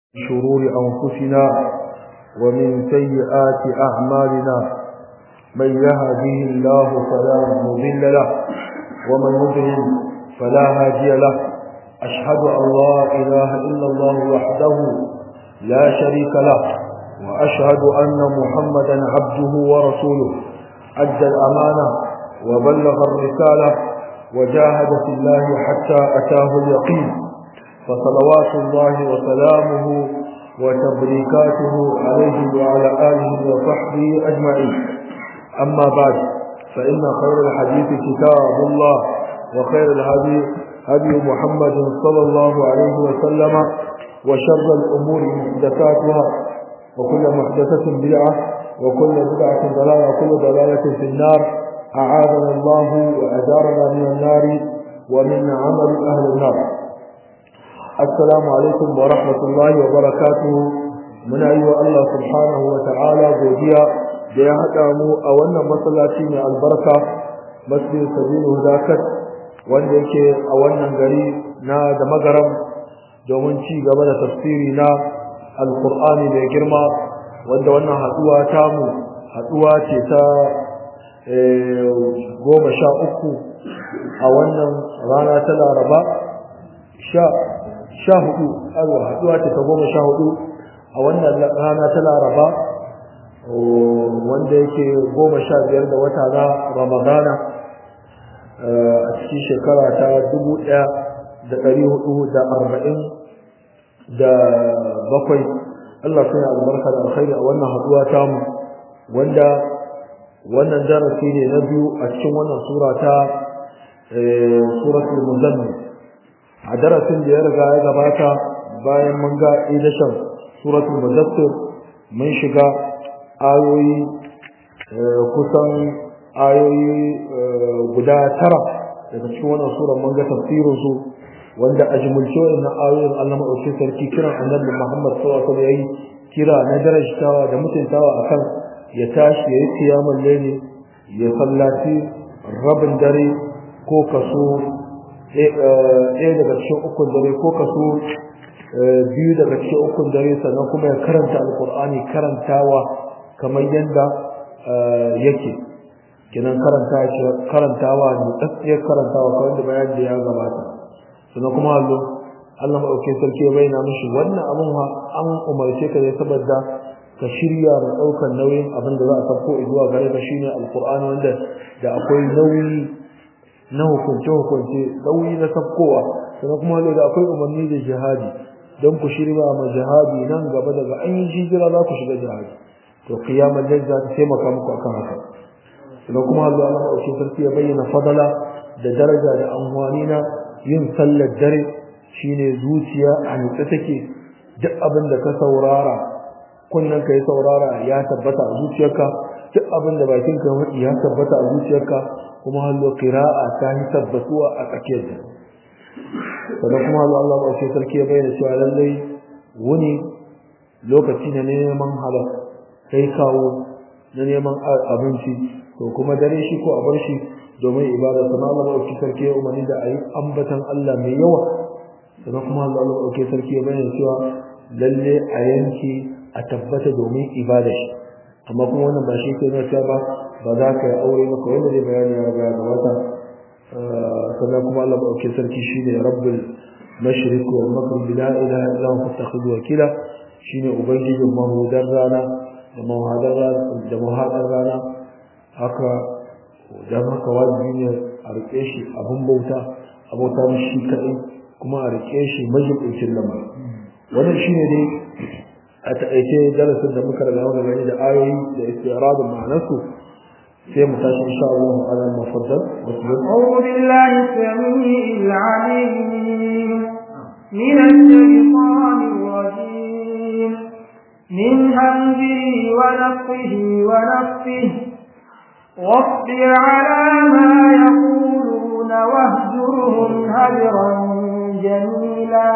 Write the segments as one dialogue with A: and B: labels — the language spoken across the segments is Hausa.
A: شرور أنفسنا ومن سيئات أعمالنا من يهده الله فلا مضل له ومن يضلل فلا هادي له أشهد أن لا إله إلا الله وحده لا شريك له وأشهد أن محمدا عبده ورسوله أدى الأمانة وبلغ الرسالة وجاهد في الله حتى أتاه اليقين فصلوات الله وسلامه وتبريكاته عليه وعلى آله وصحبه أجمعين أما بعد فإن خير الحديث كتاب الله وخير الهدي هدي محمد صلى الله عليه وسلم وشر الأمور محدثاتها وكل محدثة بدعة وكل بدعة ضلالة وكل ضلالة في النار أعاذنا الله وأجارنا من النار ومن عمل أهل النار السلام عليكم ورحمة الله وبركاته من أيها الله سبحانه وتعالى godiya da ya haɗa mu a wannan masallaci mai albarka masjid sabilu hudakat wanda yake a wannan gari na da magaram domin ci gaba da tafsiri na alkur'ani mai girma wanda wannan haɗuwa tamu haɗuwa ce ta goma sha uku a wannan rana ta laraba sha hudu alwa haɗuwa ce ta goma sha hudu a wannan rana ta laraba wanda yake goma sha biyar da wata na ramadana a cikin shekara ta dubu ɗaya da ɗari hudu da arba'in da bakwai Allah sai albarka da alkhairi a wannan haɗuwa tamu wanda wannan darasi ne na biyu a cikin wannan sura ta suratul muzammil a darasin da ya riga ya gabata bayan mun ga idashan suratul mudaththir mun shiga ayoyi kusan ayoyi guda tara daga cikin wannan sura mun ga tafsirin su wanda a jumulce wannan ayoyin Allah madaukakin sarki kiran annabi Muhammad sallallahu alaihi wasallam yayi kira na darajtawa da mutuntawa akan ya tashi yayi kiyamul layli ya sallaci rabin dare ko kaso ɗaya daga cikin ukun dare ko kaso biyu daga cikin ukun dare sannan kuma ya karanta alkur'ani karantawa kamar yadda yake kinan karanta karantawa ne tsatsiyar karantawa kawai da bayan da ya gabata sannan kuma hallo Allah maɗauke sarki ya bayyana mishi wannan abin an umarce ka ne saboda ka shirya da ɗaukar nauyin abin da za a sauko zuwa gare ka shine alkur'ani wanda da akwai nauyi na hukunce-hukunce nauyi na sabkowa sannan kuma da akwai umarni da jihadi don ku shirya ma jihadi nan gaba daga an yi hijira za ku shiga jihadi to kiyamar da za ta taimaka muku akan haka sannan kuma Allah Allah ɗauki sarki ya bayyana fadala da daraja da amfani na yin sallar dare shine zuciya a nutse take duk abin da ka saurara kunnen ka ya saurara ya tabbata a zuciyarka duk abin da bakin ka ya tabbata a zuciyarka kuma hallo qira'a ta yi tabbatuwa a tsakiyar da sannan kuma hallo Allah ba sai sarki ya bayyana cewa lallai wuni lokaci ne neman halal kai kawo na neman abinci to kuma dare shi ko a bar shi domin ibada sannan Allah ba sai sarki ya umarni da ayi ambatan Allah mai yawa sannan kuma Allah ba sai sarki ya bayyana cewa lalle a yanki a tabbata domin ibada shi amma kuma wannan ba shi ke nuna cewa ba ba za ka yi aure ba kawai da zai bayani ya riga ga wata sannan kuma Allah ɗauke sarki shi ne rabbul mashriq wal maghrib la ilaha illa huwa fattakhidhu wakila shine ubangijin mahudar rana da mahadar rana da mahadar rana haka dan haka wajibi ne a rike shi abun bauta abota shi kadai kuma a rike shi majibincin lamari wannan shine dai a taƙaice darasin da muka riga muka gani da ayoyi da istiradun ma'anarsu sai mu tashi insha Allah ala mufaddal
B: أعوذ بالله السميع العليم من الشيطان الرجيم من همزه ونفخه ونفخه واصبر على ما يقولون واهجرهم هجرا جميلا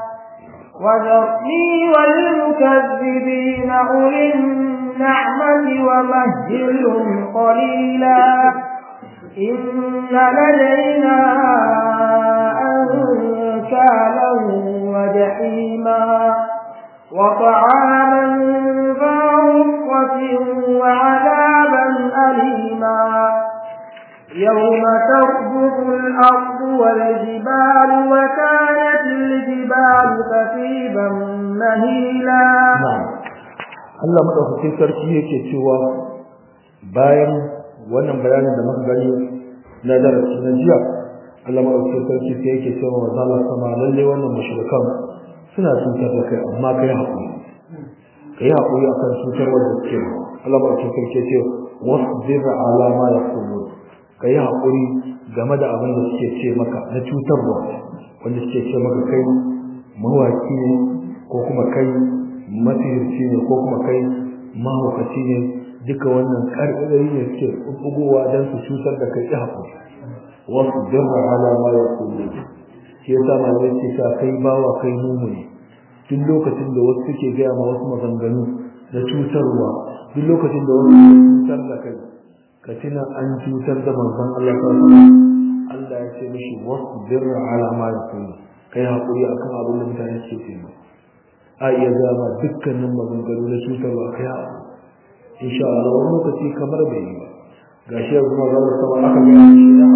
B: وذرني والمكذبين أولي النعمة ومهلهم قليلا إن لدينا أنكالا وجحيما وطعاما ذا غصة وعذابا أليما يوم ترجف الأرض والجبال وكانت الجبال كثيبا مهيلا
A: Allah madaukakin sarki yake cewa bayan wannan bayanin da muka gani na darasi na jiya Allah madaukakin sarki sai yake cewa wa zalla sama lalle wannan mushrikan suna cutar da kai amma kai hakuri kai hakuri akan cutar wanda suke Allah madaukakin sarki ce wasbir ala ma yaqulun kai hakuri game da abin da suke ce maka na cutarwa wanda suke ce maka kai mawaki ne ko kuma kai mafiyarci ne ko kuma kai mahaukaci ne duka wannan ƙarƙari ne suke bugowa don su cutar da kai ya haƙuri wasu jirra ala ma ya kulle shi yasa malamai ce ta kai bawa kai mumu ne duk lokacin da wasu suke gaya ma wasu maganganu na cutarwa duk lokacin da wasu suke cutar da kai ka tuna an cutar da manzon Allah sallallahu alaihi Allah ya ce mishi wasu jirra ala ma ya kulle kai haƙuri akan abin da mutane suke ce a iya zama dukkanin maganganu na cutarwa kai a insha Allah wani lokaci kamar bai yi ba ga shi yanzu magana sama aka ga shi ya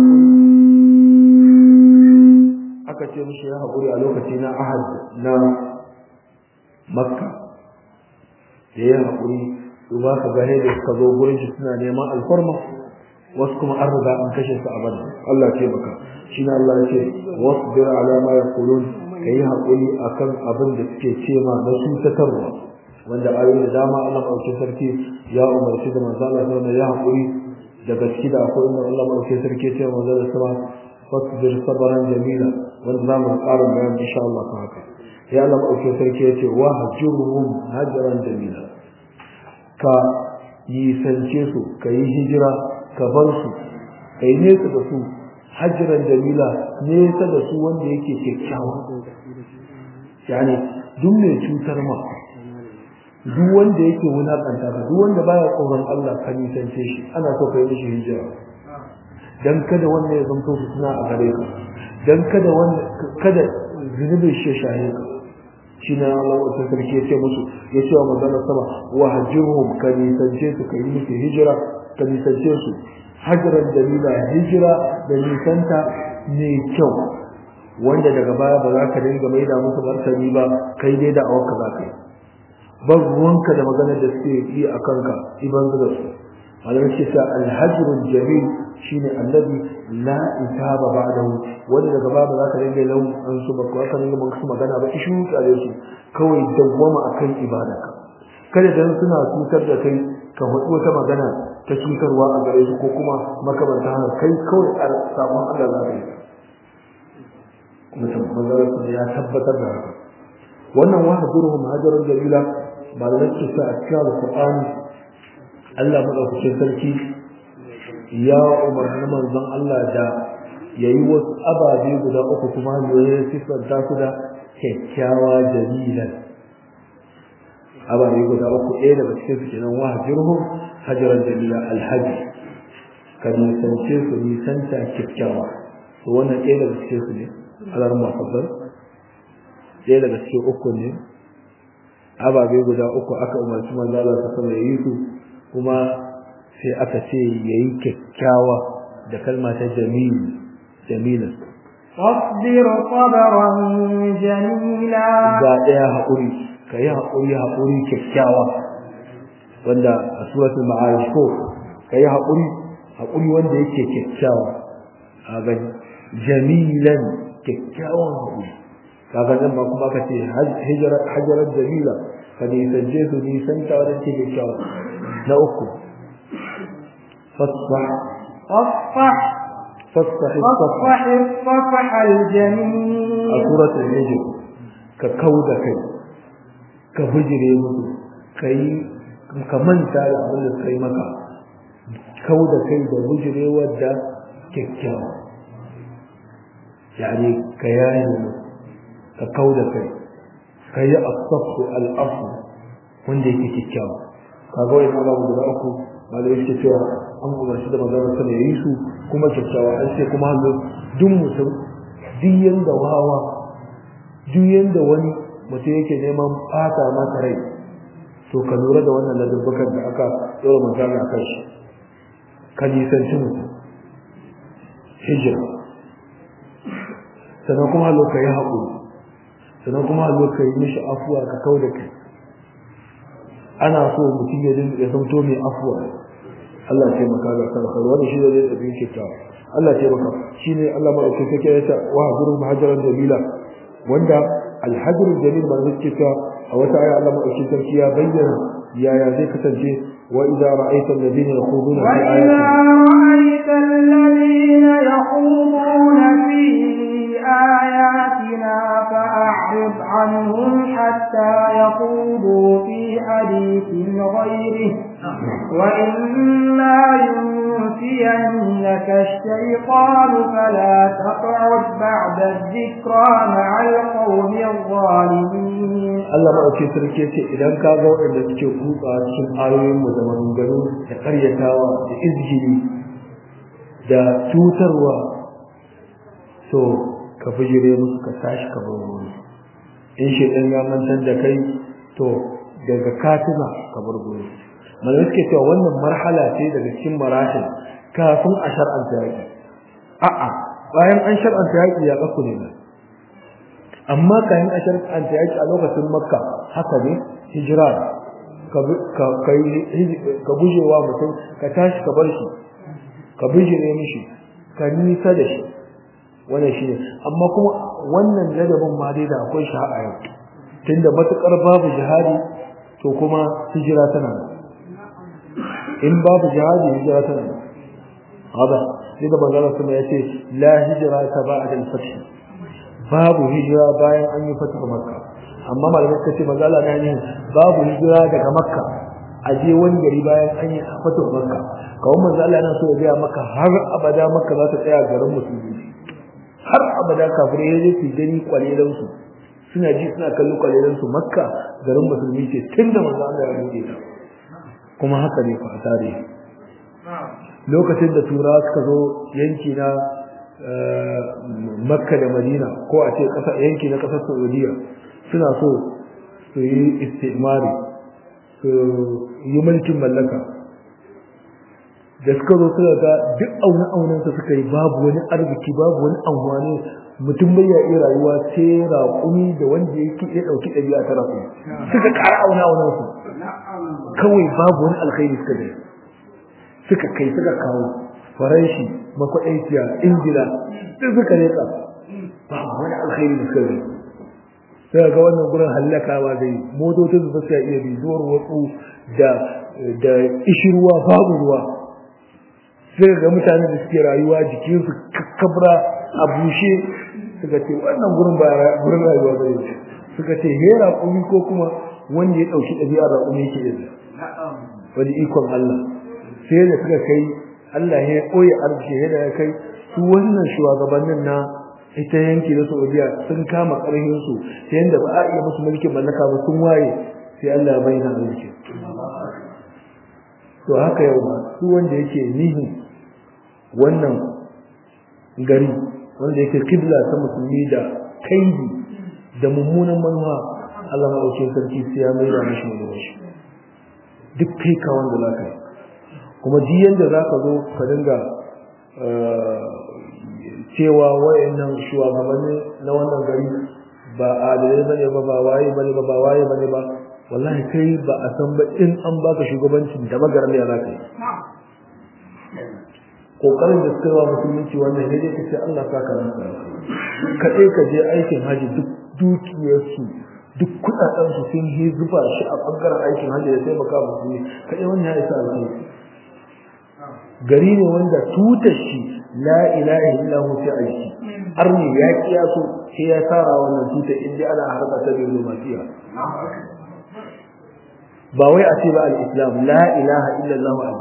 A: haƙuri aka ce mishi ya haƙuri a lokaci na ahad na makka da ya haƙuri to ba ka ga da suka zo gurin shi suna neman alfarma wasu kuma an riga an kashe su a bada Allah ce maka shi na Allah ya ce wasbir ala ma yaqulun ka yi haƙuri a kan abin da suke ce ma na cutatarwa wanda ayoyi da dama Allah maɗauki sarki ya umarci da manzo Allah sallallahu ya haƙuri da gaske da akwai inda Allah maɗauki sarki ya ce manzo da sama fasbir sabran jamila wanda za mu ƙara bayan insha Allah kan haka ya Allah maɗauki sarki ya ce wa hajurhum hajran jamila ka nisance su ka yi hijira ka bar su ka yi nesa da su hajjiran jamila nesa da su wanda yake kyakkyawa yani duk mai cutar ma duk wanda yake wulakanta ka duk wanda baya tsoron Allah ka nisance shi ana so ka yi mishi hijira dan kada wanda ya zanto su suna a gare ka dan kada wanda kada zunubin shi shahe ka shi na Allah wata sarki ya ce musu ya ce wa magana sama wa hajjirhum ka nisance su ka yi musu hijira ka nisance su hajjiran dalila hijira da nisanta mai kyau wanda daga baya ba za ka dinga maida musu martani ba kai dai da awanka za ka yi ban ruwanka da maganar da suke yi a kanka iban da su malamai ce sa alhajrul jamil shine annabi la itaba ba'dahu wanda daga baya ba za ka dinga lau an su ba ka dinga musu magana ba ishu tsare su kawai dawwama akan ibadarka kada dan suna cutar da kai ka faɗi wata magana ta cutarwa a gare su ko kuma makamanta haka kai kawai a samun Allah za ka yi kuma tabbatar su ya tabbatar da haka wannan wa hajruhum hajarun jalila malamai ce sa a cikin alqur'ani Allah madaukakin sarki ya umarni manzon Allah da yayi wasu ababe guda uku kuma ya sifanta su da kyakkyawa jalilan ababe guda uku ɗaya daga cikin su kenan wa hajruhum hajaran jalila alhaji ka nisance su nisanta kyakkyawa to wannan ɗaya daga cikin su ne alar mafaddal ɗaya daga cikin uku ne ababe guda uku aka umarci manzo Allah ta sama yayi su kuma sai aka ce yayi kyakkyawa da kalma ta jamil jamila
B: فاصبر صبرا جميلا
A: ga ɗaya haƙuri ka yi haƙuri haƙuri kyakkyawa wanda a suratul ma'arij ko ka yi haƙuri haƙuri wanda yake kyakkyawa a ga jamilan kyakkyawan haƙuri kaga nan ba kuma ka ce hajarar jamila ka nisance su nisanta wadda ke kyakkyawa na uku fasfah
B: فاصفح
A: fasfah
B: فاصفح الصفح الجميل
A: a suratul hijr ka kauda kai ka bijire musu kai ka manta da abin da kai maka kauda kai da bijire wadda kyakkyawa yani ka yaye musu ka kauda kai ka yi asafu al'afu wanda yake kyakkyawa kaga wani abu guda uku ba da yake cewa an umarci da magana sana ya yi su kuma kyakkyawa an ce kuma hannu duk mutum duk yanda wawa duk yanda wani mutum yake neman fata masa rai to ka lura da wannan ladabbakan da aka tsoro manzana a kan shi ka nisanci mutum hijira sannan kuma lo ka yi haƙuri sannan kuma lo ka yi mishi afuwa ka kau da kai ana so mutum ya dinga ya zamto mai afuwa Allah ce maka ga sarkar wani shi ne da bin kyakkyawa Allah ce maka shi ne Allah ma ɗauke take ya ta wa hajjurun mahajaran jamila wanda alhajjurun jamil ma zai ce a wata aya Allah ma ɗauke sarki ya bayyana yaya zai kasance wa idza ra'aita alladhina yakhuduna fi
B: ayatina فأعرض عنهم حتى يخوضوا في حديث غيره وإما ينسينك الشيطان فلا تقعد بعد الذكرى مع القوم الظالمين
A: Allah ma ake sarki ce idan ka ga waɗanda suke kuka cikin ayoyin mu da maganganu da karyatawa da izgiri da cutarwa to ka bijire musu ka tashi ka bar wuri in shedan ya mantar da kai to daga katina ka bar wuri malamai suke cewa wannan marhala ce daga cikin marahil kafin a shar'anta yaƙi a'a bayan an shar'anta yaƙi ya kafu ne amma kayan a shar'anta yaƙi a lokacin makka haka ne hijira ka gujewa mutum ka tashi ka bar shi ka bijire mishi ka nisa da shi wannan shine amma kuma wannan ladabin ma dai da akwai shi a yau tunda matukar babu jihadi to kuma hijira tana in babu jihadi hijira tana hada sai da manzon sama yace la hijra ta ba'da al-fath babu hijira bayan an yi fatah makka amma malamai suka ce manzon Allah ne babu hijira daga makka a je wani gari bayan an yi fatah makka kawai manzon Allah yana so ya ga maka har abada makka za ta tsaya garin musulmi har abada kafirai ya je su gani kwalelan su suna ji suna kallo kwalelan su makka garin musulmi ce tunda manzo Allah ya buɗe ta kuma haka ne fa tare lokacin da tura suka zo yanki na makka da madina ko a ce ƙasa yanki na ƙasar saudiya suna so su yi istimari su yi mulkin mallaka da suka zo suka ga duk aune aunen su suka yi babu wani arziki babu wani amfani mutum bai iya rayuwa sai raƙumi da wanda yake ya dauki ɗabi'a ta raƙumi suka ƙara aune aunen su kawai babu wani alkhairi suka da suka kai suka kawo faranshi makwaɗaiciya ingila duk suka reka babu wani alkhairi da suka da sai ga wannan gurin hallakawa zai motocin su suka iya bi zuwar watsu da da ishirwa babu ruwa sai ga mutane da suke rayuwa jikinsu kakkabra a bushe suka ce wannan gurin ba gurin rayuwa ba ne suka ce he raƙumi ko kuma wanda ya ɗauki ɗabi'a raƙumi yake da wani ikon Allah sai da suka kai Allah ya koya arziki ya da kai su wannan shugabannin na ita yanki na Saudiya sun kama ƙarfin su ta yanda ba a iya musu mulkin mallaka ba sun waye sai Allah ya bayyana arziki to haka yau ba su wanda yake nihin wannan gari wanda yake kibla ta musulmi da kaidi da mummunan manuwa Allah maɗaukin sarki sai ya maida mishi mai shi duk kai ka wanda za ka yi kuma ji yanda za ka zo ka dinga cewa wayannan shugabanni na wannan gari ba adalai bane ba ba waye bane ba ba waye bane ba wallahi kai ba a san ba in an baka shugabancin da magaran ya za ka yi kokarin da suka yi wa musulunci wannan ne dai kace Allah saka maka kaɗai ka je aikin haji duk dukiyarsu duk kudaden su sun yi zuba shi a bangaren aikin haji da taimaka musulmi kaɗai wannan ya isa alheri gari ne wanda tutar shi la ilaha illa hu fi aiki arni ya kiyaso sai ya tsara wannan tutar inda ana harba ta diplomasiya ba wai a ce ba al-islam la ilaha illa allah a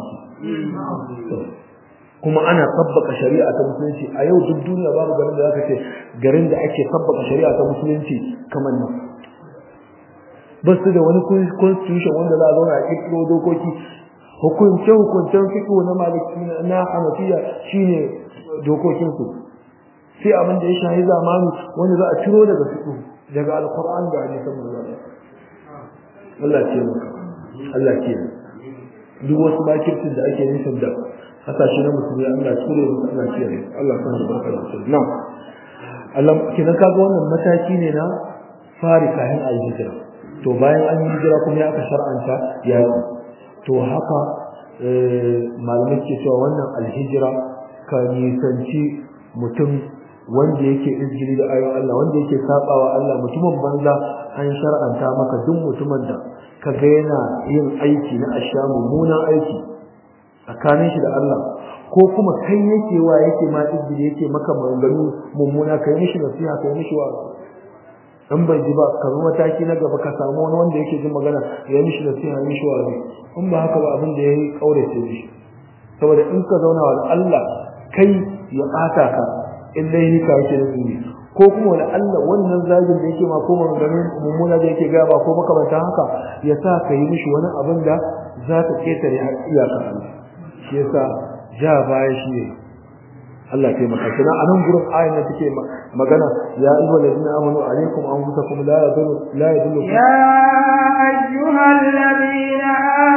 A: kuma ana tabbaka shari'a ta musulunci a yau duk duniya babu garin da zaka ce garin da ake tabbaka shari'a ta musulunci kamar nan ba su da wani constitution wanda za a zauna a kirkiro dokoki hukunce hukuncen fiqh na maliki na hanafiya shine dokokin su sai abin da ya shahi zamani wanda za a ciro daga fiqh daga alquran da hadisan manzo Allah ce maka Allah ce duk wasu bakirtin da ake nufin da kasashe na musulmi Allah ture musu Allah ce Allah kan barka da su na Allah kidan kaga wannan mataki ne na fari kayan alhijira to bayan an yi hijira kuma ya aka shar'anta ya to haka malamai ke cewa wannan alhijira ka nisanci mutum wanda yake izgiri da ayoyin Allah wanda yake sabawa Allah mutumin banza an shar'anta maka duk mutumin da kaga yana yin aiki na asha mummunan aiki tsakanin shi da Allah ko kuma kai yake wa yake ma izgiri yake maka maganganu mummuna kai mishi nasiha kai mishi wa in bai ji ba ka zo mataki na gaba ka samu wani wanda yake jin magana ya mishi nasiha ya mishi wa in ba haka ba abin da yayi kaurace mishi saboda in ka zauna wa Allah kai ya bata ka in dai ka yake da tsini ko kuma wani Allah wannan zagin da yake ma ko maganganun mummuna da yake gaba ko makamantan haka ya sa ka yi mishi wani abin da za ta ketare iyakar Allah shi yasa ja baya shi ne Allah ya taimaka kina a nan gurin ayin da take magana ya ayyuhal ladina amanu alaikum anfusakum la yadullu la yadullu
B: ya ayyuhal ladina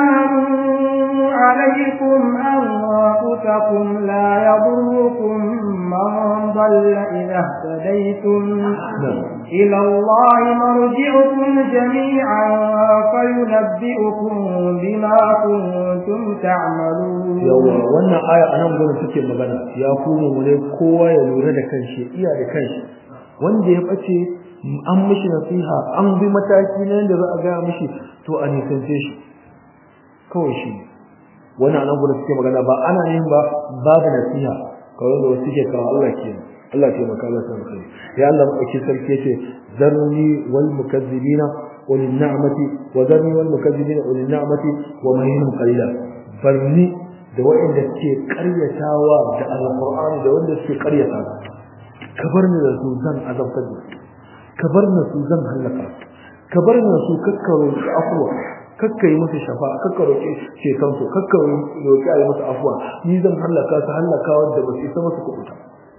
B: amanu alaikum anfusakum la yadurrukum man dalla idha ihtadaytum ila Allah marji'ukum jami'an fayunabbi'ukum bima kuntum ta'malun
A: yawa wannan aya anan gurin take magana ya kuma mu ne kowa ya lura da kanshi iya da kanshi wanda ya bace an mishi nasiha an bi mataki na yadda za a gaya mishi to a nisance shi kawai shi wannan anan gurin suke magana ba ana yin ba babu nasiha kawai da wasu ke kawo Allah ke Allah ke maka Allah san kai ya Allah mu dauki sarki yace zarni wal mukazzibina wal ni'mati wa zarni wal mukazzibina wal ni'mati wa mahinu qalila barni da waɗanda suke ƙaryatawa da alƙur'ani da wanda suke ƙaryata ka bar ni da su zan azabtar da ka bar ni su zan halaka ka bar ni su kakkaro su afwa kakka yi musu shafa kakka roƙi ceton su kakka roƙi a yi musu afwa ni zan halaka su halaka wanda ba su isa musu kuɓuta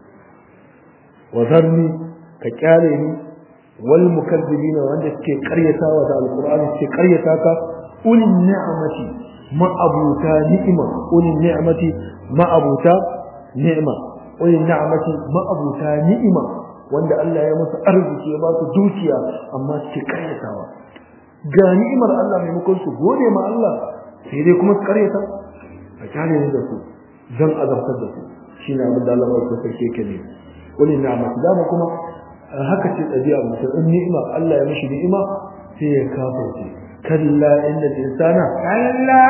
A: wa zarni ka kyale ni wal mukazzibina wanda suke ƙaryatawa da alƙur'ani suke ƙaryata ka ulin ni'amati ma'abuta ni'ima ulin ni'mati ma'abuta ni'ima ulin ni'mati ma'abuta ni'ima wanda Allah ya musu arziki ya ba su dukiya amma suke karyatawa ga ni'imar Allah maimakon su gode ma Allah sai dai kuma su karyata a kyale ne da su zan azabtar da su shine abin da Allah ya so sarki yake ne ulin ni'mati dama kuma haka ce ɗabi'a mutum in ni'ima Allah ya mishi ni'ima sai ya kafirce كلا إن الإنسان
B: كلا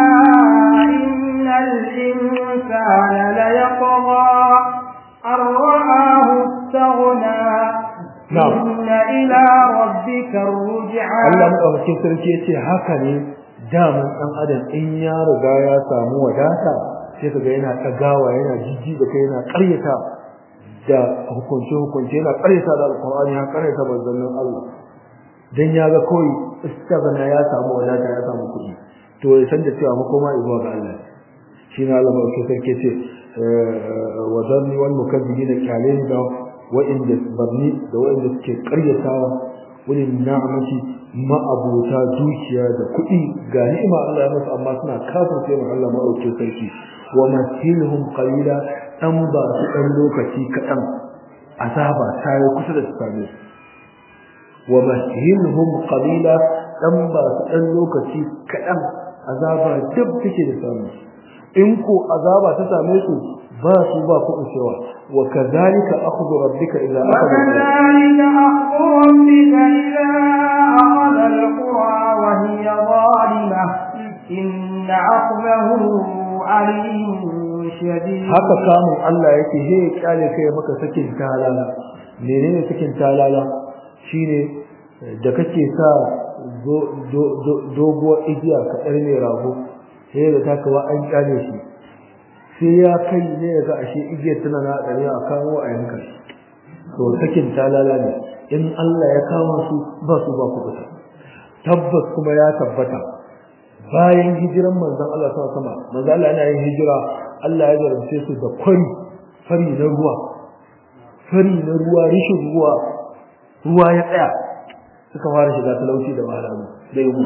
B: إن الإنسان ليطغى أن رآه استغنى
A: نعم
B: إن إلى ربك الرجعى
A: Allah maɗaukakin sarki ya ce haka ne daman ɗan adam in ya riga ya samu wadata sai ka ga yana ɗagawa yana jijji da kai yana ƙaryata da hukunce-hukunce yana ƙaryata da alƙur'ani ya ƙaryata manzannin Allah dan ya ga kawai istaghna ya samu wadata ya samu kuɗi to ya san da cewa makoma zuwa ga Allah shi ne Allah mai sarki ce wa zanni wal mukazzibina kyalen da wa'inda barni da wa'inda suke ƙaryatawa wani na'amati ma'abuta dukiya da kuɗi ga ni'ima Allah ya musu amma suna kafirce ma Allah mai sarki wa masilhum qalila dan ba su dan lokaci kaɗan azaba ta yi kusa da su same su ومهلهم قليلا dan ba su dan lokaci kadan azaba duk take da samu in ko azaba ta same su ba su ba ku cewa wa kadhalika akhdhu rabbika idha akhadha
B: وكذلك أخذ ربك إذا أخذ القرى وهي ظالمة إن أخذه أليم شديد
A: haka kamun Allah yake he kyale kai maka sakin talala menene sakin talala shine da kake sa doguwar igiya ka ɗar mai rago sai da ta kawa an kyale shi sai ya kai ne ya ga ashe igiyar tana na ɗari a kawo a yanka shi to sakin talala ne in Allah ya kama su ba su ba kuɓuta tabbas kuma ya tabbata bayan hijiran manzon Allah sama sama manzon Allah yana yin hijira Allah ya jarumce su da kwari fari na ruwa fari na ruwa rishin ruwa ruwa ya tsaya suka fara shiga talauci da wahala da yunwa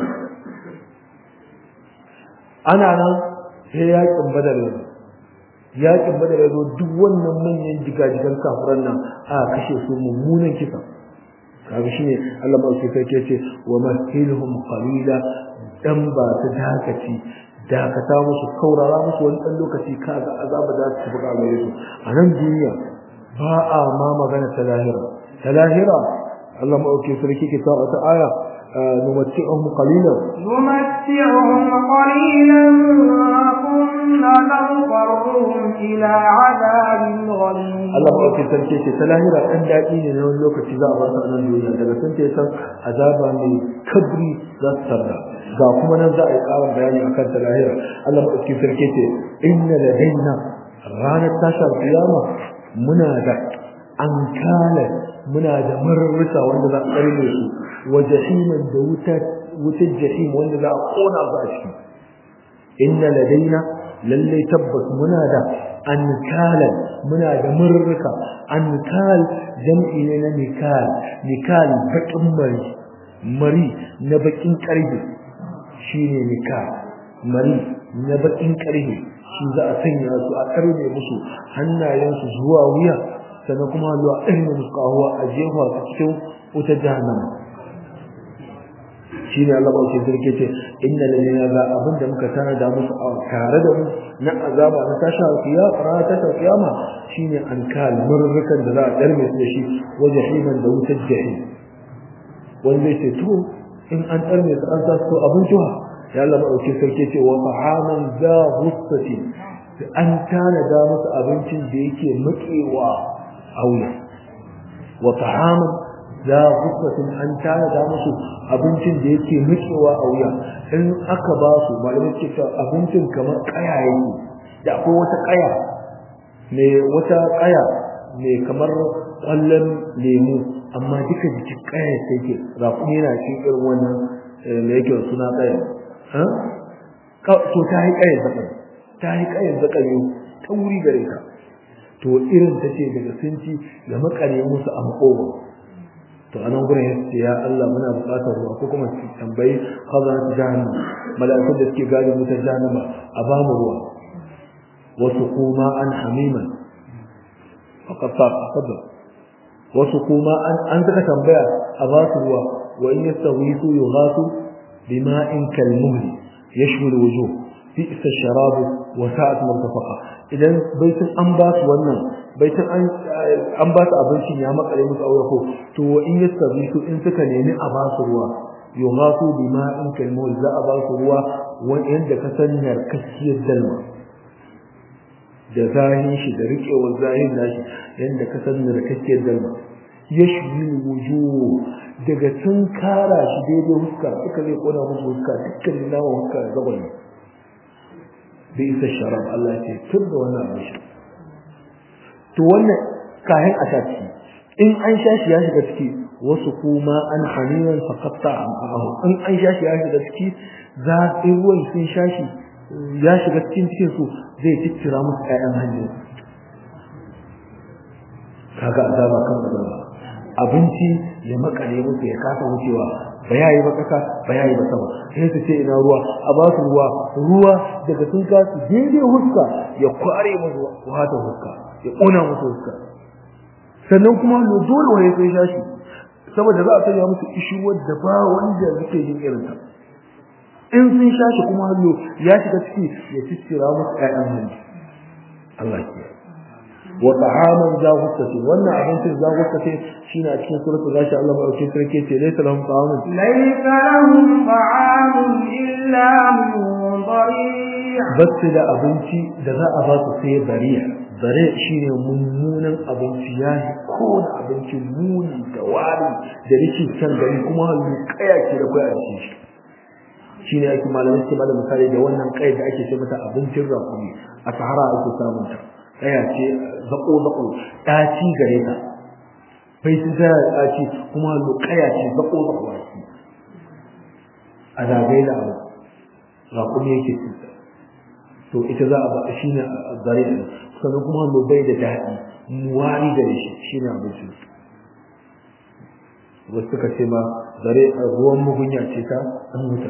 A: ana nan sai yakin badar yanzu yakin badar yanzu duk wannan manyan jigajigan kafiran nan a kashe su mummunan kisa kaga shine Allah ba shi kai ce wa mahilhum qalila dan ba ta dakaci dakata musu kaurara musu wani dan lokaci kaga azaba da su buga gare su a nan duniya ba a ma magana ta lahira ta lahira Allah ma auke sarki ke ta wata aya numatti'uhum qalilan
B: نمتعهم قليلا ثم نضطرهم إلى عذاب غليظ
A: Allah ma auke sarki ce ta lahira dan dadi ne na wani lokaci za a bar su a nan duniya daga sun ce san azaba mai kabri za su tarda ga kuma nan za a yi ƙarin bayani akan ta lahira Allah ma auke sarki ce inna ladaina ranar tashar kiyama muna da ankala muna da mararruka wanda za a karne su wa jahiman da wutar wutar jahim wanda za a kona su a ciki inna ladaina lalle tabbas muna da ankalan muna da mararruka ankal jam'i ne na nikal nikal bakin mari mari na bakin karfe shine nikal mari na bakin karfe shi za a sanya su a karne musu hannayensu zuwa wuya sannan kuma zuwa ɗarme musu kahuwa a jefa su cikin wutar jahannama shi ne Allah bauke zirke ce inda da ne ga abin da muka tana da musu a tare da mu na azaba na tasha kiya rana tasha kiyama shine an kal murrukan da za a ɗarme su da shi waje himan da wutar jahim wanda ya ce to in an ɗarme su an sa su abin juha ya Allah bauke sarki ce wa ta'aman za gustatin an tana da musu abincin da yake makewa auya wa ta'aman za gusatin an tana da musu abincin da yake nutsewa a wuya in aka ba su malamai suke cewa abincin kamar kaya yake da akwai wata kaya mai wata kaya mai kamar kwallon lemu amma duka jikin kaya sai ke rakumi yana cikin irin wannan da yake suna kaya to ta yi kayan zakan ta yi kayan zakan yau ta wuri gare ka to irin ta ce daga sunci da makare musu a makogo to anan gurin ya ce ya Allah muna buƙatar ruwa ko kuma su tambayi khazanat jahannam mala'ikun da suke gadi mutar jahannama a ba mu ruwa wasu kuma an hamiman faqad faqad wasu kuma an an saka tambaya a ba su ruwa wa in yastawisu yughasu bima'in kalmuhli yashwi alwujuh bi'sa sharabu wa sa'at murtafaqa idan baitin an ba su wannan baitin an an ba su abincin ya makare musu aure ko to in yastabi su in suka nemi a ba su ruwa yughasu bima'in kalmuhli za a ba su ruwa wanda ka san narkakkiyar dalma da zahin shi da riƙewar zahin nashi yanda ka san narkakkiyar dalma yashwi wujuh daga tun kara shi daidai huska suka zai kona musu huska dukkan nawa huska da gaban bai isa sharab Allah ya ce tun da wannan abin shi to wannan kayan a ciki in an sha shi ya shiga ciki wasu kuma an haniyan faqatta amahu in an sha shi ya shiga ciki za in ruwan sun sha shi ya shiga cikin cikin su zai ciccira musu ƴaƴan hanji kaga azaba kan azaba abinci ya makare musu ya kasa wucewa ba yayi ba kasa ba yayi ba sama sai su ce ina ruwa a ba su ruwa ruwa daga sun kasu daidai huska ya kware musu wata huska ya kona musu huska sannan kuma lo dole waye sai shashi saboda za a sanya musu ishuwar da ba wanda yake yin irin ta in sun shashi kuma hallo ya shiga ciki ya ciccira musu ƴaƴan hanji Allah ya wa ta'aman za gustace wannan abincin za gustace shine a cikin suratul gashi Allah madaukakin sarki ce laysa lahum ta'amun
B: laysa lahum ta'amun illa min dhari'
A: basu da abinci da za a ba su sai bariya bare shine mummunan abinci ya yi kowane abinci muni da wari da rikin can gari kuma halin kaya ke da kwaya a cikin shi shine ake malamai suke bada misali da wannan kai da ake ce mata abincin rakumi a sahara ake samun ta kaya ce zako zako ɗaci gare ta bai sun tana da ɗaci kuma kaya ce zako zako a ciki a zagaye da abu rakumi yake cuta to ita za a ba shi ne a zare da sannan kuma lo bai da daɗi muwari da shi shi ne abincin wasu suka ce ma zare ruwan mugunya ce ta dan wuta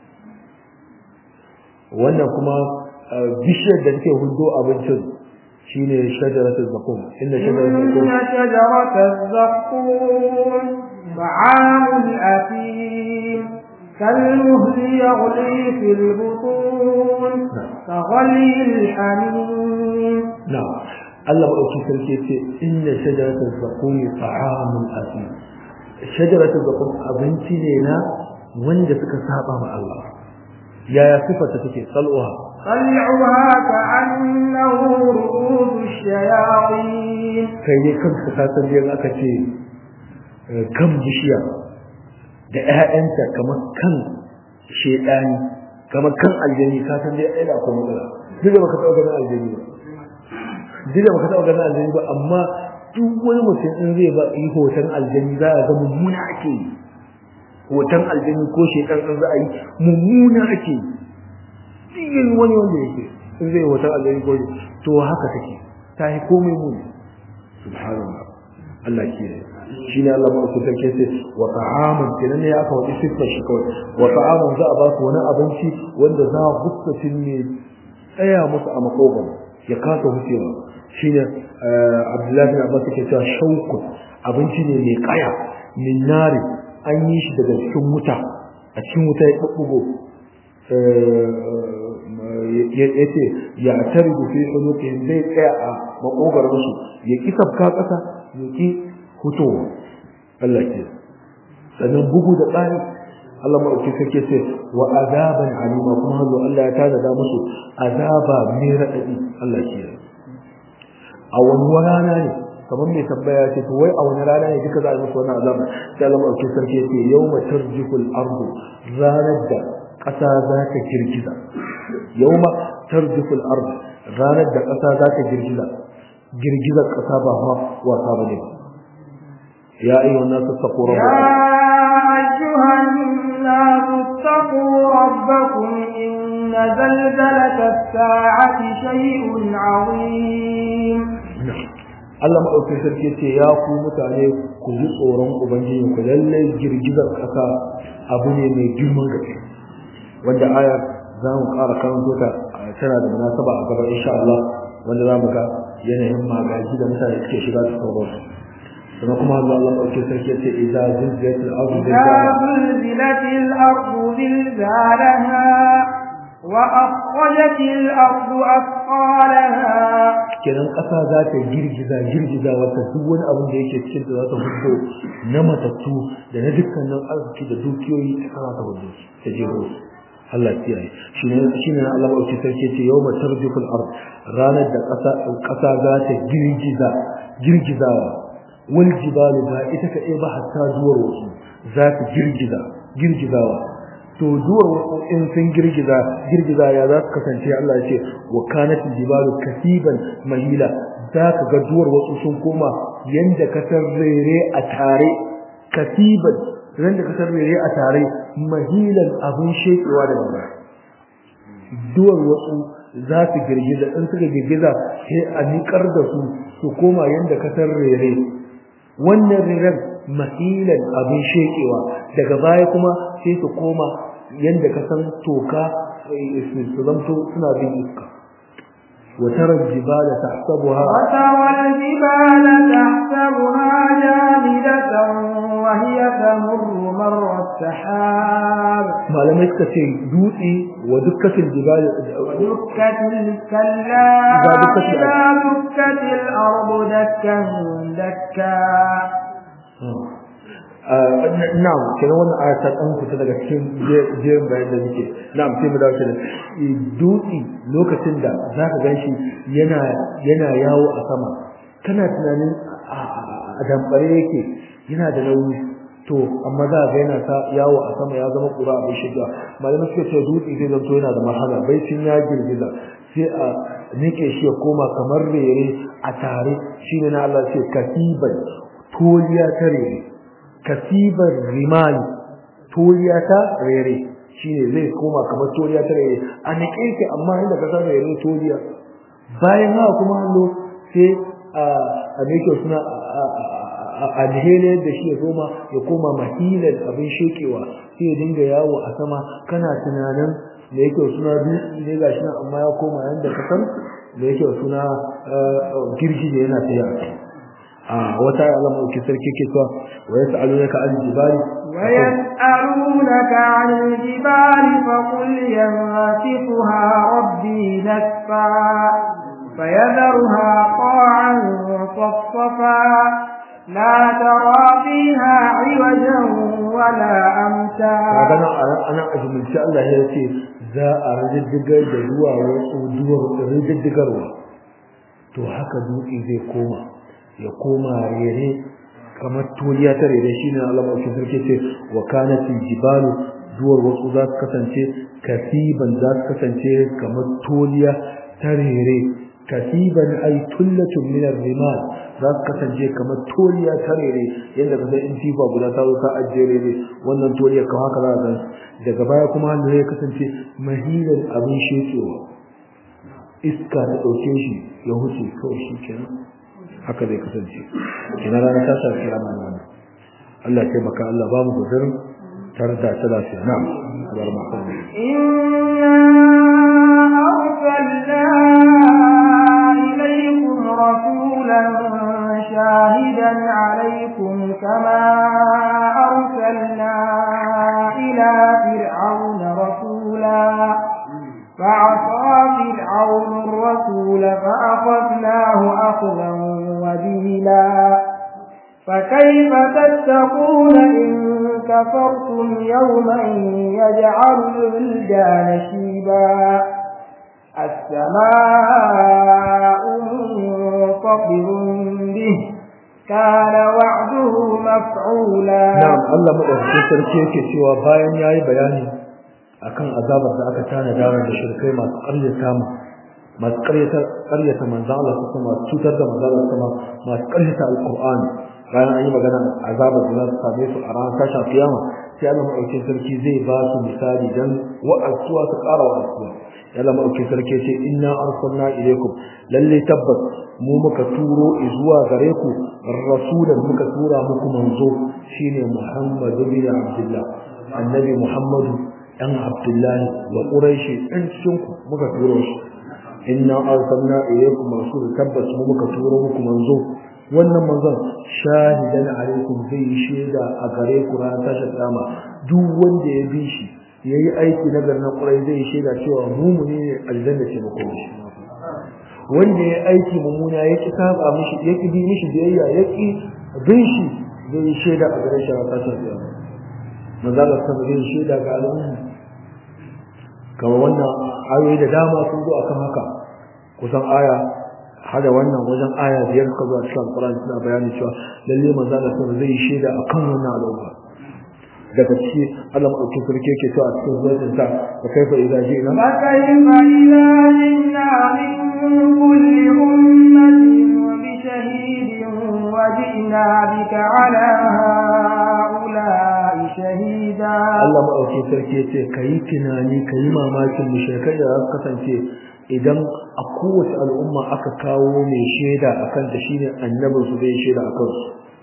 A: wannan kuma bishiyar da take hudo abincin shine shajaratul zaqum inda shajaratul zaqum
B: شجرة الزقوم طعام الأثيم كالمهل يغلي في البطون كغلي الحميم
A: نعم الله أوكي سلكي إن شجرة الزقوم طعام الأثيم شجرة الزقوم أبنتي لنا wanda suka saba ma Allah yaya sifata take sal'uha
B: طلعها كأنه رؤوس الشياطين
A: kai ne kanka ka san dai aka ce kan bishiya da ƴaƴanta kamar kan shedani kamar kan aljani ka san dai ai da akwai matsala duk da baka taɓa ganin aljani ba duk da baka taɓa ganin aljani ba amma duk wani mutum in zai ba yi hoton aljani za a ga mummuna ake yi hoton aljani ko shekan in za a yi mummuna ake yi yin wani wanda yake in zai hoton aljani ko to haka take ta yi komai muni subhanallah Allah ke shi ne Allah mai kusa ke ce wa ta'amun kenan ne aka wani siffar shi kawai wa ta'amun za a ba su wani abinci wanda za a gustatin ne tsaya musu a makogon ya kasa wucewa shi ne Abdullahi bin Abbas ke cewa shaukun abinci ne mai kaya min nari an yi shi daga cikin wuta a cikin wuta ya ɓuɓɓugo ya ce ya tari da fi hulukin zai tsaya a makogar musu ya ki sabka ƙasa ya ki hutowa Allah ke sannan bugu da tsari Allah maɗauki sarki ce wa azaban alima kuma hanzu Allah ya tada musu azaba mai raɗaɗi Allah ke a wani rana ne kamar mai tambaya ce to wai a wani rana ne duka za a musu wani azaba sai Allah maɗauki sarki ce yau matar jikul ardu ranar da ƙasa za ta girgiza yawma tarjuful ard ranar da ƙasa za ta girgiza girgizar ƙasa ba ma wasa bane ba ya ayyuha nasu taqu
B: rabbakum ya ayyuha nasu taqu rabbakum inna zalzalata as-sa'ati shay'un 'azim
A: Allah maɗauki sarki ce ya ku mutane ku ji tsoron ubangiji ku lallai girgizar ƙasa abu ne mai girman gaske wanda aya za mu ƙara karanto ta tana da munasaba a gaba insha Allah wanda za mu ga yanayin magaji da mutane suke shiga su kawo su kuma kuma Allah Allah ɗauke sarki ce idza zilzilat al-ardu
B: زلزلت الأرض زلزالها وأخرجت الأرض أثقالها
A: kenan ƙasa za ta girgiza girgiza wata duk wani abin da yake cikin da za ta hudo na matattu da na dukkanin arziki da dukiyoyi ta kasa ta hudo ta jeho su Allah kiyaye shine shine Allah ba ce sarki ce yawma tarjuful ard ranar da ƙasa ƙasa za ta girgiza girgizawa wal jibalu ba ita ka ba hatta duwar wasu za ta girgiza girgizawa to duwar wasu in sun girgiza girgiza ya za su kasance Allah ya ce wa kanatil jibalu kasiban mahila za ka ga duwar wasu sun koma yanda ka rere a tare kasiban ran da ka rere a tare mahilan abin shekewa da gaba duwar wasu za su girgiza in suka girgiza sai a niƙar da su su koma yanda ka rere wannan reren mahilan abin shekewa daga baya kuma sai su koma yanda ka san toka su zamto suna bin iska وترى الجبال تحسبها
B: وترى الجبال تحسبها جامدة وهي تمر مر السحاب
A: ما لم يسكتي دوتي ودكت الجبال
B: ودكت الكلا
A: إذا دكت
B: إذا دكت الأرض دكا دكا
A: na'am kenan wannan aya ta dan fita daga cikin jerin bayan da nake na'am sai mu dawo kenan dutsi lokacin da zaka ganshi yana yana yawo a sama kana tunanin a damfare yake yana da nauyi to amma za ga yana ta yawo a sama ya zama kura abin shiga malamai suka ce dutse zai zanto yana da marhala baicin ya girgiza sai a nike shi ya koma kamar rere a tare shine na Allah ce kasiban toliya ta rere kasibar rimani toliya ta rere shine zai koma kamar toliya ta rere a nike ki amma inda ka san rere toliya bayan haka kuma hallo sai a a nike suna a alheri da shi ya koma ya koma mahilan abin shekewa sai ya dinga yawo a sama kana tunanin da yake suna dutse ne gashi nan amma ya koma yanda ka san da yake suna girgi da yana tafiya a wata Allah mai sarki ke cewa wa yas'alunaka an jibali
B: ويسألونك عن الجبال فقل ينسفها ربي نسفا فيذرها قاعا صفصفا لا ترى فيها عوجا ولا أمتا
A: magana ana ajumulci Allah ya ce za a rididdigar da ruwa wasu duwar rididdigarwa to haka dutse zai koma ya koma rere kamar toliya ta rere shine Allah mai sarki ce wa kanat jibalu duwar wasu za su kasance kasiban za su kasance kamar toliya ta rere kasiban ay tullatun min ar-rimal za su kasance kamar toliya ta rere yadda ka san in tifa guda ta zo ta ajiye rere wannan toliya kan haka za ka daga baya kuma hannu ya kasance mahilan abin shekewa iska ta ɗauke shi ya huce kawai shi kenan haka zai kasance kina rana ta sa kira mana wannan Allah ya taimaka Allah ba mu gudurin tare da ta lafiya na'am abar ma kan
B: إنا أرسلنا إليكم رسولا شاهدا عليكم كما أرسلنا إلى فرعون رسولا فعصى فرعون الرسول فأخذناه أخذا وبيلا فكيف تتقون إن كفرتم يوما يجعل الولدان شيبا السماء منفطر به كان وعده مفعولا
A: na'am Allah madaukakin sarki yake cewa bayan yayi bayani akan azabar da aka tana da da shirkai masu ƙaryata mu masu ƙaryata ƙaryata manzo Allah kuma masu cutar da manzo Allah kuma masu ƙaryata alqur'ani bayan an yi magana azabar da za su same su a ranar tashin kiyama sai Allah madaukakin sarki zai ba su misali dan wa'azuwa su ƙara wa'azuwa ya Allah madaukakin sarki ya ce inna arsalna ilaykum lalle tabbas mu muka turo zuwa gare ku rasulan muka tura muku manzo shine Muhammadu bin Abdullah annabi Muhammadu dan Abdullah wa Quraishi dan cikin ku muka turo shi inna arsalna ilaykum rasul tabbas mu muka turo muku manzo wannan manzon shahidan alaikum zai shaida a gare ku ranar tashin kiyama duk wanda ya bi shi yayi aiki na garin Quraishi zai shaida cewa mu ne aljanna ce mako shi wanda ya aiki mummuna ya ki saba mishi ya ki bi mishi biyayya ya ki bin shi zai shaida a gare shi a kasar da manzo Allah sama zai shaida ga al'umma kamar wannan ayoyi da dama sun zo akan haka kusan aya hada wannan wajen aya biyar ka zuwa cikin Qur'ani suna bayani cewa lalle manzo Allah sama zai shaida akan wannan al'umma daga ciki Allah madaukakin sarki yake cewa a cikin zuwan sa da kaifa idza ji'na
B: فكيف إذا جئنا من كل أمة بشهيد وجئنا بك على هؤلاء شهيدا
A: Allah maɗauki sarki ya ce ka yi tunani ka yi mamakin mushrikai da za su kasance idan a kowace al'umma aka kawo mai shaida a kan ta shine annabin su zai shaida a kansu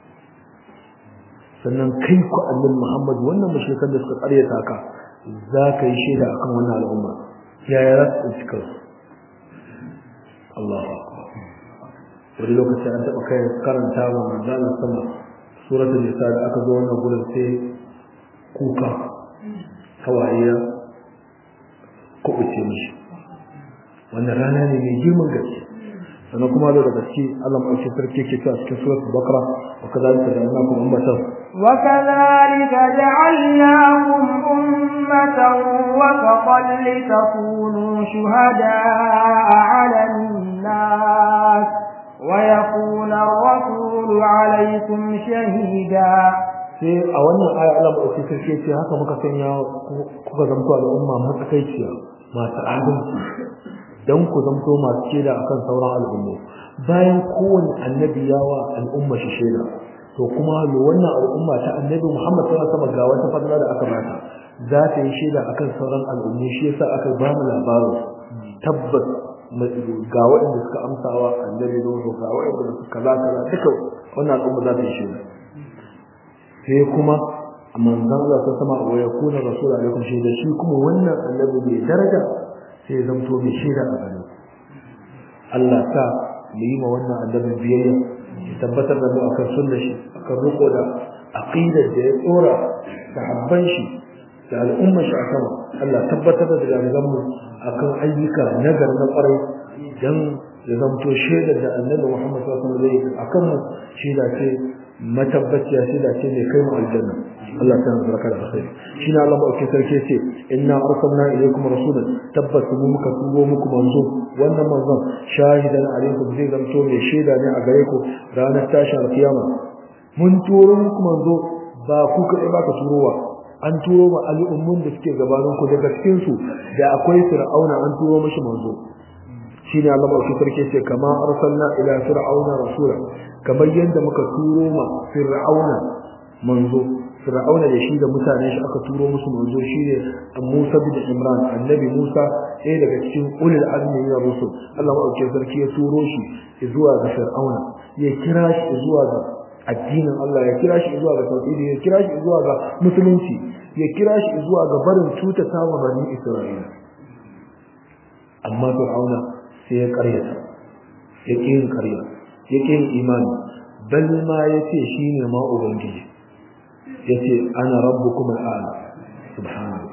A: sannan kai ku annabi Muhammad wannan mushrikan da suka karyata ka za ka yi shaida akan wannan al'umma yaya za su tsinci kansu Allahu akbar wani lokaci an taɓa kai karanta wa manzana sama suratul nisa da aka zo wannan gurin sai kuka hawaye ya kubuce mishi wannan rana ne mai girman gaske sannan kuma da gaske Allah mai sarki ke cewa cikin suratul baqara wa kadhalika ja'alnakum ummatan
B: وكذلك جعلناكم أمة وسطا لتكونوا شهداء على الناس ويكون الرسول عليكم شهيدا
A: sai a wannan aya Allah mai sarki ce haka muka sanya kuka zamto al'umma matsakaiciya masu adalci dan ku zamto masu shaida akan sauran al'ummu bayan kowane annabi yawa al'umma shi shaida to kuma lo wannan al'umma ta annabi Muhammad sallallahu alaihi wasallam ga wata fadila da aka bata za ta yi shaida akan sauran al'ummu shi yasa aka ba mu labarin tabbas ga waɗanda suka amsawa annabi Nuhu ga waɗanda suka kaza kaza duka wannan al'umma za ta yi shaida sai kuma manzon Allah ta sama wa yakuna rasul alaikum shaida shi kuma wannan annabi mai daraja sai zamto mai shaida a gare ku Allah ta mu yi ma wannan annabi biyayya ya tabbatar da mu akan sunnar shi akan riko da aqidar da ya tsora sahabban shi da al'umma shi a sama Allah tabbatar da jami'an mu akan ayyuka nagar na kwarai dan ya zamto shaidar da annabi Muhammad sallallahu alaihi wasallam akan mu shaida ce matabbaciya shaida ce mai kai mu aljanna Allah ta baraka da alkhairi shine Allah ba ke sarki ce inna arsalna ilaykum rasulan tabbas mu muka tubo muku manzo wannan manzon shahidan alaikum zai zamto mai shaida ne a gare ku ranar tashin alkiyama mun turo muku manzo ba ku kadai ba ka turowa an turo ma al'ummun da suke gabanin ku daga cikin su da akwai fir'auna an turo mishi manzo shine Allah ba shi sarki ce kama arsalna ila fir'auna rasula kamar yadda muka turo ma fir'auna manzo fir'auna da shi da mutanen shi aka turo musu manzo shine Musa bin Imran annabi Musa ɗaya daga cikin ulul azmi na rusul Allah ba sarki ya turo shi zuwa ga fir'auna ya kira shi zuwa ga addinin Allah ya kira shi zuwa ga tauhidi ya kira shi zuwa ga musulunci ya kira shi zuwa ga barin cutata wa bani Isra'ila amma fir'auna sai ya karyata ya ƙi yin karya ya ƙi yin imani bal ma ya ce shi ne ma ubangiji ya ce ana rabu kuma al'ala subhanahu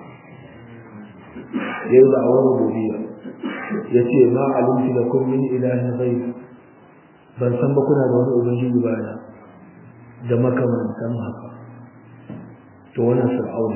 A: ya yi da'awar rububiyya ya ce ma alimtu da kun min ilahin zai ban san ba kuna da wani ubangiji baya da makamantan haka to wannan fir'auna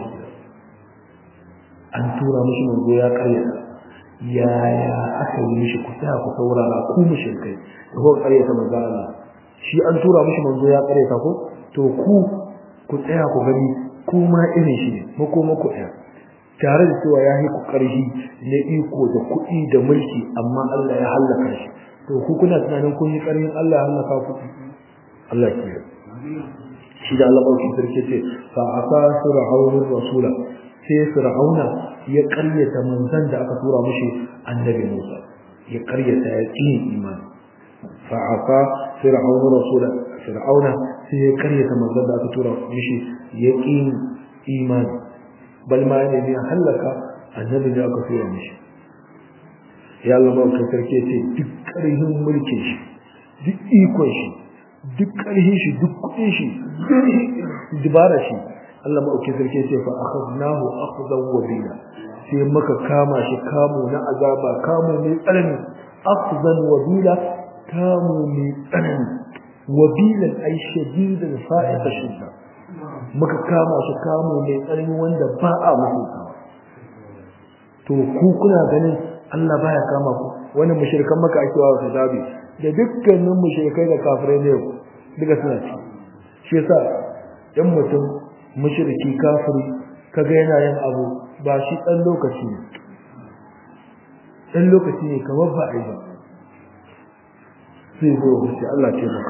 A: an tura mishi manzo ya karyata yaya aka yi mishi ku tsaya ku saurara ku mushrikai da ko ƙaryata manzo Allah shi an tura mishi manzo ya ƙaryata ko to ku ku tsaya ku gani ku ma irin shi ne ko muku ɗaya tare da cewa ya yi ku ƙarfi na iko da kuɗi da mulki amma Allah ya hallaka shi to ku kuna tunanin kun yi ƙarfin Allah ya hallaka ku Allah ke shi da Allah ɗauki sarki ce fa asa fir'aunur rasula sai fir'auna ya ƙaryata manzon da aka tura mishi annabi Musa ya ƙaryata ya ƙi imani fa asa fir'aunur rasula fir'auna sai ya ƙaryata manzon da aka tura mishi ya ƙi imani bal ma ne ne halaka annabi da aka tura mishi ya Allah ba sarki ce duk ƙarfin mulkin shi duk ikon shi duk ƙarfin shi duk kuɗin shi duk dubara shi Allah maɗauki sarki ce fa akhadnahu akhdan wabila sai maka kama shi kamo na azaba kamo mai tsanani akhdan wabila kamo mai tsanani wabilan ai shadidan fa'iqa shidda maka kama shi kamo mai tsanani wanda ba a mutunta to ku kuna ganin Allah baya kama ku wani mushrikan maka ake wa hisabi da dukkanin mushrikai da kafirai ne duka suna ci shi yasa dan mutum mushriki kafiri kaga yana yin abu ba shi dan lokaci ne dan lokaci ne kamar ba ai ba sai zo shi Allah ce maka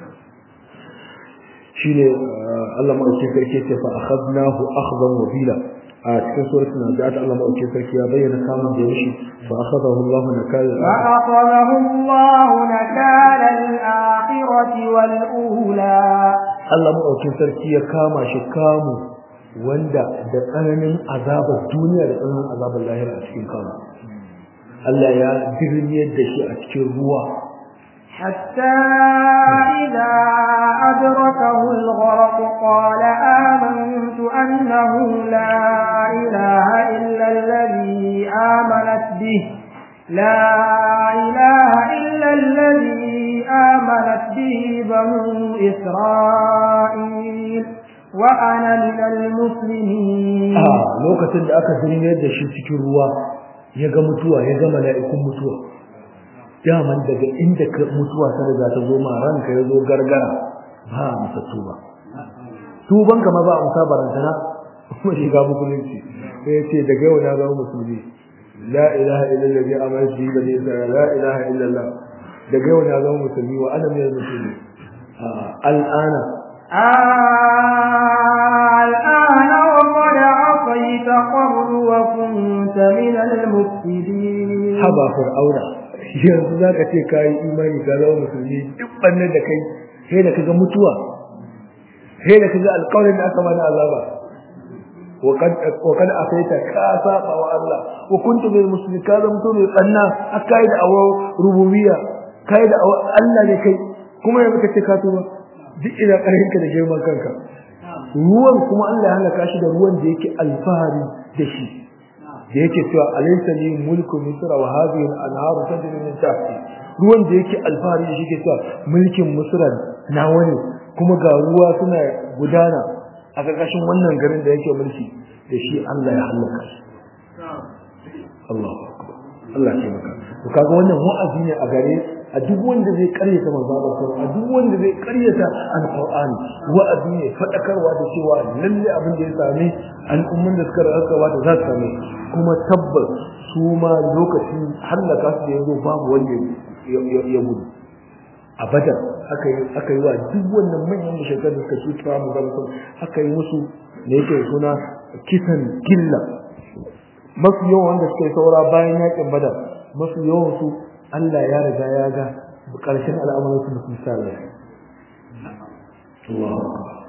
A: shine Allah mai sarki ce fa akhadnahu akhdan wabila a cikin suratul naziat Allah mai sarki ya bayyana kamun da yashi fa akhadahu Allah nakal
B: fa akhadahu Allah nakal al-akhirati wal ula
A: Allah mai sarki ya kama shi kamu wanda da tsananin azabar duniya da tsananin azabar lahira a cikin kama Allah ya dirniyar da shi a cikin ruwa
B: حتى إذا أدركه الغرق قال آمنت أنه لا إله إلا الذي آمنت به لا إله إلا الذي آمنت به بنو إسرائيل وأنا من المسلمين
A: آه لوكتن da aka zirme da shi cikin ruwa ya ga mutuwa ya ga mala'ikun mutuwa daman daga inda mutuwa ta riga ta zo ma ranka ya zo gargara ba a masa tuba tuban kama ba a musa barantana kuma shiga musulunci sai ce daga yau na zama musulmi la ilaha illallah ya amana shi bane la ilaha illallah daga yau na zama musulmi wa ana mai musulmi al'ana
B: الآن وقد عصيت قبل وكنت من المفسدين
A: haba fir'auna yanzu za ka ce ka yi imani ka zama musulmi duk bannan da kai sai da kaga mutuwa sai da kaga alƙawarin da aka mana azaba وقد وقد اتيت كاسا الله وكنت بالمسلمين كذا mutum ne tsanna akai da awo rububiyya kai da Allah ne kai kuma yanzu kace ka tuba duk ina karin ka da girman kanka ruwan kuma Allah ya halaka shi da ruwan da yake alfahari da shi da yake cewa alaysa li mulku misr wa hadhihi al-anharu tajri min tahti ruwan da yake alfahari da shi ke cewa mulkin misr na wani kuma ga ruwa suna gudana a ƙarƙashin wannan garin da yake mulki da shi Allah ya halaka shi Allahu akbar Allah ya maka to kaga wannan wa'azi ne a gare a duk wanda zai karyata manzo Allah a duk wanda zai karyata alqur'ani wa'azi ne fadakarwa da cewa lalle abin da ya same al'umman da suka raka ba da za su same kuma tabbas su ma lokacin halaka su da yazo babu wanda ya gudu a badar aka yi aka yi wa duk wannan manyan mushrikan da suka cuta mu zama aka yi musu ne yake suna kisan gilla masu yawan wanda suka yi saura bayan yakin badar masu yawan su Allah ya riga ya ga karshen al'amuran su musu sallah Allah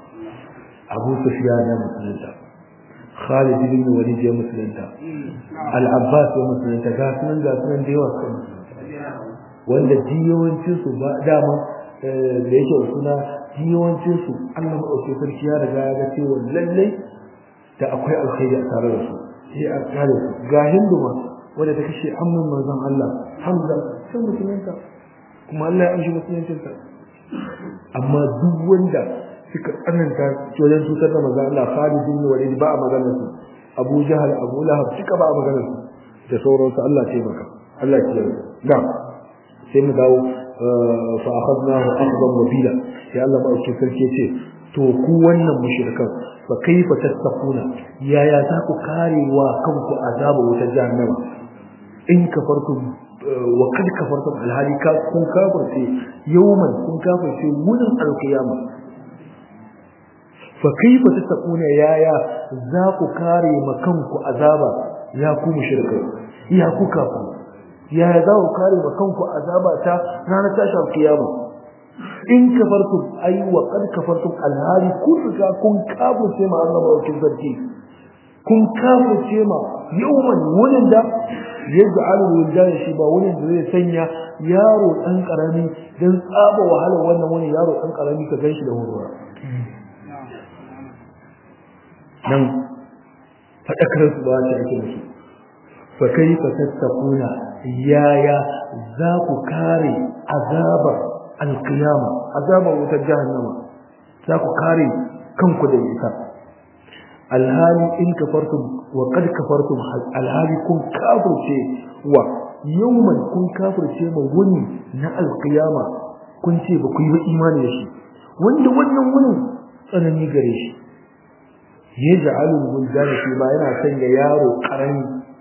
A: Abu Sufyan ya musulunta Khalid bin Walid ya musulunta Al-Abbas ya musulunta ga sunan ga sunan da yawa kan wanda jiyawancin su ba dama da yake suna jiyawancin su Allah madaukakin sarki ya riga ya ga cewa lallai da akwai alkhairi a tare da su sai a kare su ga hinduma wanda ta kashe amman manzon Allah Hamza sai musulunta kuma Allah ya amshi musuluncinta amma duk wanda suka tsananta wajen cutar da manzon Allah Khalid bin Walid ba a maganar su Abu Jahal Abu Lahab suka ba a maganar su da sauransu Allah ya taimaka Allah ya taimaka da sai mu dawo fa akhadnahu akhdan wabila sai Allah ba shi sarki ce to ku wannan mushrikan fa kaifa tattaquna yaya za ku karewa kanku azaba wuta jahannama in kafartum wa kad kafartum alhali ka kun kafirce yawman kun kafirce wurin alqiyama fa kaifa tattaquna yaya za ku kare makanku azaba ya ku mushrikai ya ku kafir yaya za ku kare makanku azaba ta ranar tashin alqiyama in kafartum ay wa qad kafartum alhali kun riga kun kafirce ma Allah ba sarki kun kafirce ma yawman wurin da yaj'alu wildan shi ba wurin da zai sanya yaro dan karami dan tsaba wahalar wannan wani yaro dan karami ka ganshi da horwa nan fadakar su ba shi ake musu fa kaifa tattaquna yaya za ku kare azabar alqiyama azabar wutar jahannama za ku kare kanku da ita alhali in kafartum wa qad kafartum alhali kun kafirce wa yawman kun kafirce ma wuni na alqiyama kun ce ba ku yi ba imani da shi wanda wannan wunin tsanani gare shi yaj'alul wuldana shi ma yana sanya yaro karami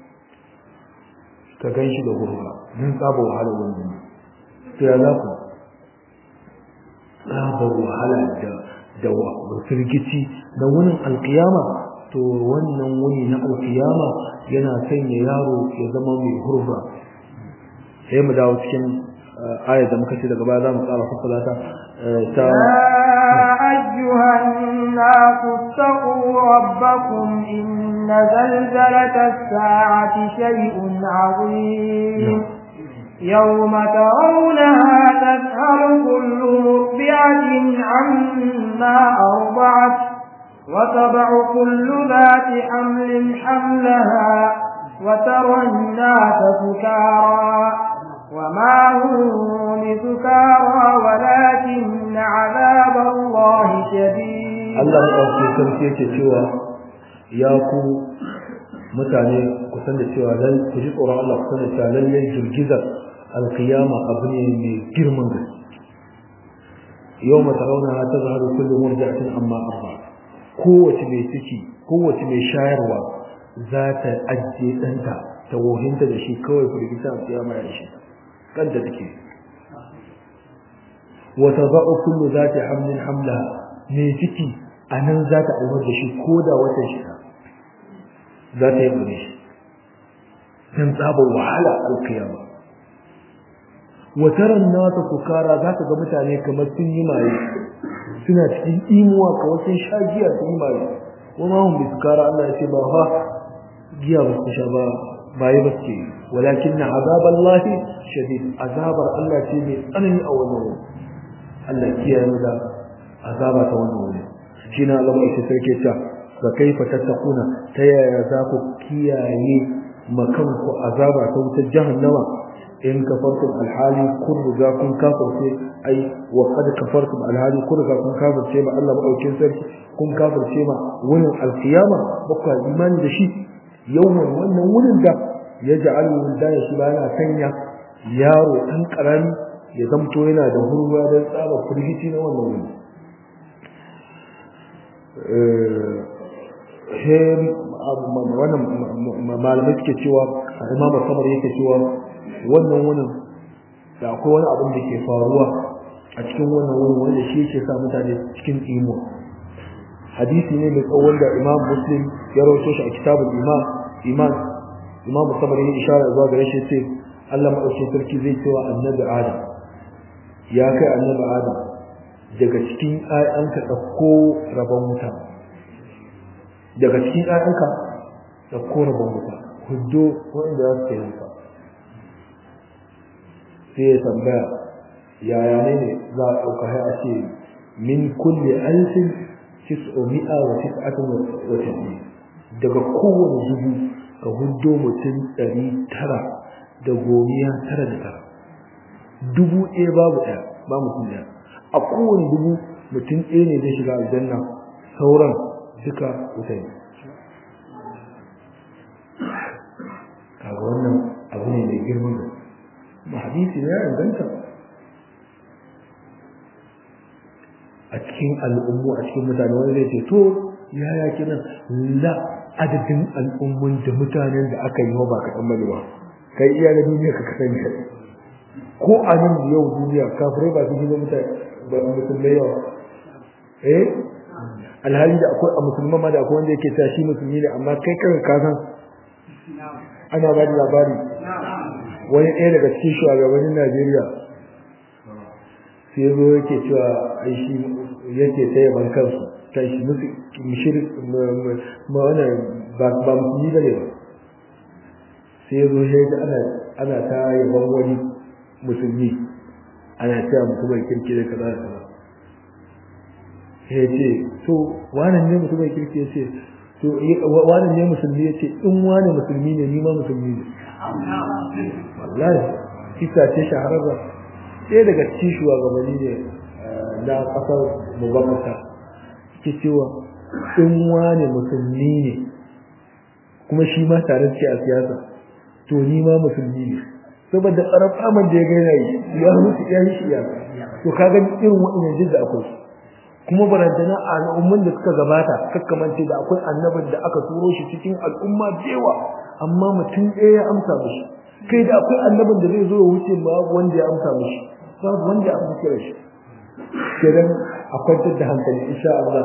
A: ka ganshi da gurba dan tsaba wahala wannan to ya za ku tsaba wahala da da firgici da wunin alkiyama to wannan wuni na alkiyama yana sanya yaro ya zama mai hurba sai mu dawo cikin ayat da muka ce daga baya za mu tsara fassara ta ta
B: أيها الناس اتقوا ربكم إن زلزلة الساعة شيء عظيم يوم ترونها تذهل كل مرضعة عما أرضعت وتضع كل ذات حمل حملها وترى الناس سكارى وما هم بسكارى ولكن عذاب الله شديد
A: الله أوكي sarki yake cewa ya ku mutane ku san da cewa dan ku ji tsoron Allah ku san da cewa lallai girgizar alkiyama abu ne mai girman gaske yawma tarawna tazharu kullu murdi'atin amma arba kowace mai ciki kowace mai shayarwa za ta ajiye ɗanta ta wohinta da shi kawai firgita a kiyama ya shi kanta take wa tadau kullu zati hamlin hamla mai ciki anan za ta aiwar da shi ko da wata shi za ta yi bare shi dan tsaba wahala alkiyama wataran nasa sukara za ka ga mutane kamar sun yi maye suna cikin imuwa kamar sun sha giya sun yi maye wama hum bi sukara Allah ya ce ba fa giya ba su sha ba baye ba ce walakin na azaballahi shadid azabar Allah ce mai tsanani a wannan wuri Allah kiyaye mu da azaba ta wannan wuri shi na zama ita sarki ta fa kaifa tattaquna ta yaya za ku kiyaye makanku azaba ta wutar jahannama in kafartum alhali kun riga kun kafirce ai wa qad kafartum alhali kun riga kun kafirce ma Allah madaukin sarki kun kafirce ma wurin alqiyama baka imani da shi yawan wannan wurin da ya ja'al wildana shi ba yana sanya yaro dan karami ya zamto yana da hurwa don tsaba firgici na wannan wuri wannan malamai suke cewa imam samar yake cewa wannan wurin da akwai wani abin da ke faruwa a cikin wannan wurin wanda shi yake sa mutane cikin imo hadisi ne mai tsawon da imam muslim ya rawaito shi a kitabul imam iman imam samar ya ishara zuwa gare shi ce Allah madaukakin sarki zai cewa annabi adam ya kai annabi adam daga cikin ayyanka ɗauko rabon wuta daga cikin ayyanka ɗauko rabon wuta huddo wanda za su kai wuta sai ya tambaya yaya ne ne za a ɗauka hai a ce min kulle alfin tis'omi'a wa tis'atin wa tis'in daga kowane dubu ka huddo mutum ɗari tara da gomiya tara da tara dubu ɗaya babu ɗaya ba mutum ɗaya a kowane dubu mutum ɗaya ne zai shiga aljanna sauran duka wuta ne kaga wannan abu ne mai girman da ma hadisi ne ya inganta a cikin al'ummu a cikin mutane wani zai ce to yaya kinan la adadin al'ummun da mutanen da aka yi wa ba kaɗan bane ba kai iya na duniya ka kasan ka ko a nan da yau duniya kafirai ba su ji ba mutane ba musulmai yawa eh alhali da akwai a musulman ma da akwai wanda yake tashi musulmi ne amma kai kan ka san ana ba da labari wani ɗaya daga cikin shugabannin Najeriya sai zo yake cewa ai shi yake taya ban kansu ta shi musu mushrik ma wannan ba ba musulmi bane ba sai zo sai da ana ana ta yaban wani musulmi ana cewa mutumin kirki da kaza da kaza sai ce to wannan ne mutumin kirki ya ce to wannan ne musulmi ya ce in wani musulmi ne ni ma musulmi ne wallahi kisa ce shahararra ɗaya daga cikin shugabanni ne na ƙasar mubamata ke cewa in wani musulmi ne kuma shi ma tare ce a siyasa to ni ma musulmi ne saboda tsaron faman da ya gaina yi ya mutu ya yi shi ya to ka gani irin waɗannan jin da akwai kuma barantana a al'umman da suka gabata kakkamance da akwai annabin da aka turo shi cikin al'umma da yawa amma mutum ɗaya ya amsa mishi kai da akwai annabin da zai zo ya wuce babu wanda ya amsa mishi babu wanda ya amsa kira shi kenan a kwantar da hankali insha Allah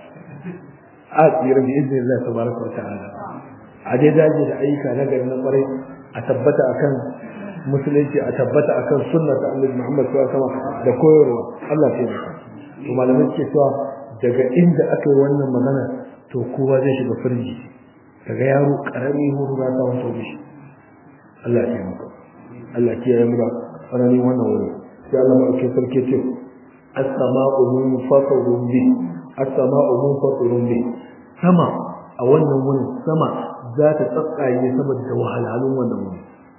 A: a tsira bi izinin Allah tabaraka wa ta'ala a dai daji da ayyuka na gari na kwarai a tabbata akan musulunci a tabbata akan sunna ta Annabi Muhammad sallallahu alaihi wasallam da koyarwa Allah ya yi to malamai ke cewa daga inda aka yi wannan magana to kowa zai shiga firji daga yaro karami huru za ta wato shi Allah ya yi maka Allah ya yi maka sanani wannan wuri sai Allah ma ke sarki ce as-sama'u munfatirun bi as-sama'u munfatirun bi sama a wannan wurin sama za ta tsatsaye saboda wahalhalun wannan wuri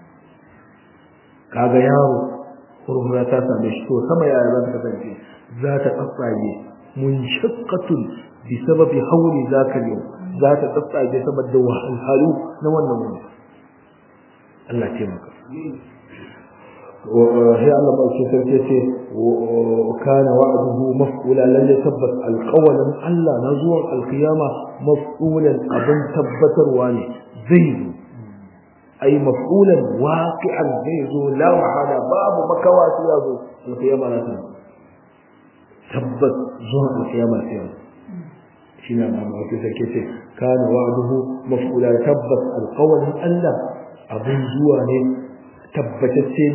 A: kaga yaro hurhura ta same shi to sama yaya za ta kasance za ta tsatsage munshaqqatun bi sababi hawli zaka yau za ta tsatsage saboda wahalhalu na wannan wani Allah ce maka وهي الله ما sarki ce kana wa'duhu maf'ula lan yatabbat alqawlan Allah na zuwan alqiyama maf'ulan abin tabbatarwa ne zai zo ay maf'ulan waqi'an zai zo la mahala babu makawa sai ya zo alqiyama na ta tabbat zuwa alqiyama sai ya shine amma ba ke sake ce kana wa'duhu maf'ula tabbat alqawlan Allah abin zuwa ne tabbatacce ne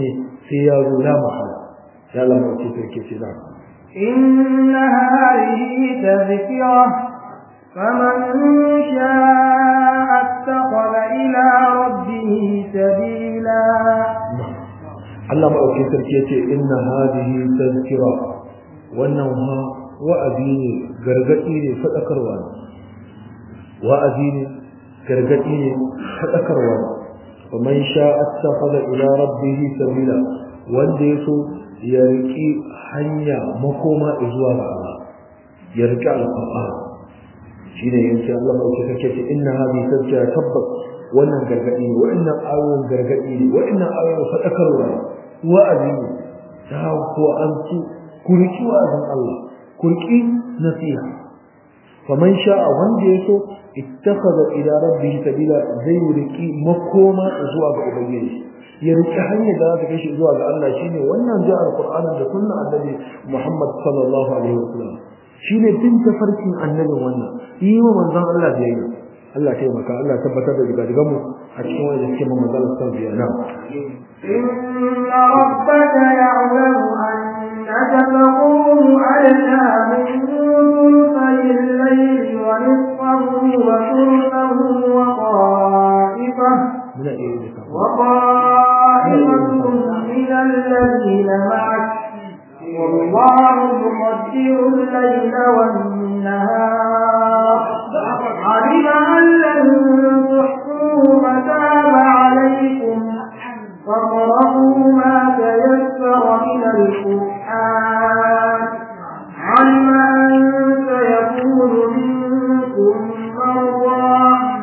A: sai ya zo la mahala ya Allah mu ce sarki ce na
B: إن هذه تذكرة فمن شاء اتخذ إلى ربه سبيلا
A: Allah maɗauki sarki ya ce inna hadihi tazkira wannan ha wa'azi ne gargaɗi ne faɗakarwa ne wa'azi ne gargaɗi ne faɗakarwa ne faman sha attakhadha ila rabbihi sabila wanda ya so ya riƙi hanya makoma zuwa ga Allah ya riƙi alƙur'ani shine yace Allah maɗauki sarki ya ce inna hadihi tazkira tabbas wannan gargaɗi ne wa'annan ayoyin gargaɗi ne wa'annan ayoyin faɗakarwa ne wa'azi ne ta ko an ci kurki wa'azin Allah kurki nasiha faman sha'a wanda ya so ittakhadha ila rabbih sabila zai riki makoma zuwa ga ubangiji ya riki hanyar da za ta kai shi zuwa ga Allah shine wannan ji alqur'anin da sunna annabi Muhammad sallallahu alaihi wasallam shine bin tafarkin annabin wannan yi wa manzon Allah biyayya Allah ya taimaka Allah ya tabbatar da daga mu a cikin wanda suke mun manzon Allah sallallahu alaihi
B: إن ربك يعلم أنك تقوم أدنى من ثلثي الليل ونصفه وثلثه وطائفة
A: muna iya yin duka
B: وطائفة من الذين معك والله يقدر الليل والنهار علم أن لن تحصوا فتاب عليكم فاقرأوا ما تيسر من القرآن علم أن سيكون منكم مرضى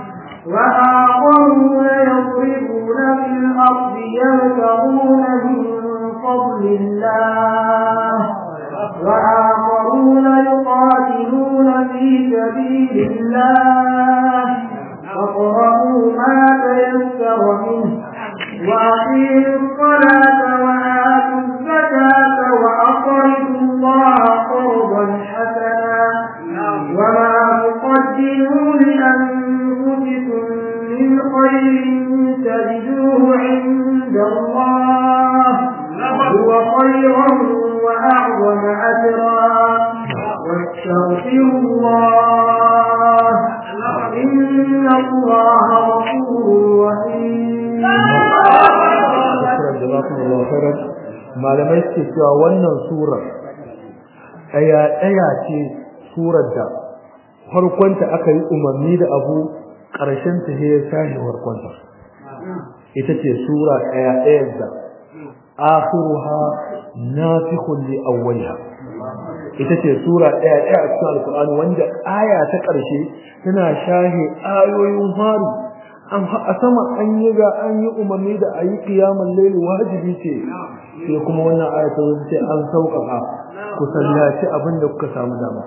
B: وآخرون يضربون في الأرض يبتغون من فضل الله وآخرون يقاتلون في سبيل الله فاقرأوا ما تيسر منه وأقيموا الصلاة وآتوا الزكاة وأقرضوا الله قرضا حسنا وما تقدموا لأنفسكم من خير تجدوه عند الله هو خيرا وأعظم أجرا واستغفروا الله إن الله غفور رحيم
A: jazakumullahu khairan malamai suke cewa wannan surar ɗaya ɗaya ce surar da farkonta aka yi umarni da abu ƙarshen ta ya sashi farkonta ita ce sura ɗaya ɗaya da akhiruha nafikhun li awwaliha ita ce sura ɗaya ɗaya a cikin alkur'ani wanda aya ta ƙarshe tana shahe ayoyin faru an a sama an yi ga an yi umarni da a yi kiyamun laili wajibi ce sai kuma wannan aya ta wuce ce an sauƙaƙa ku sallaci abin da kuka samu dama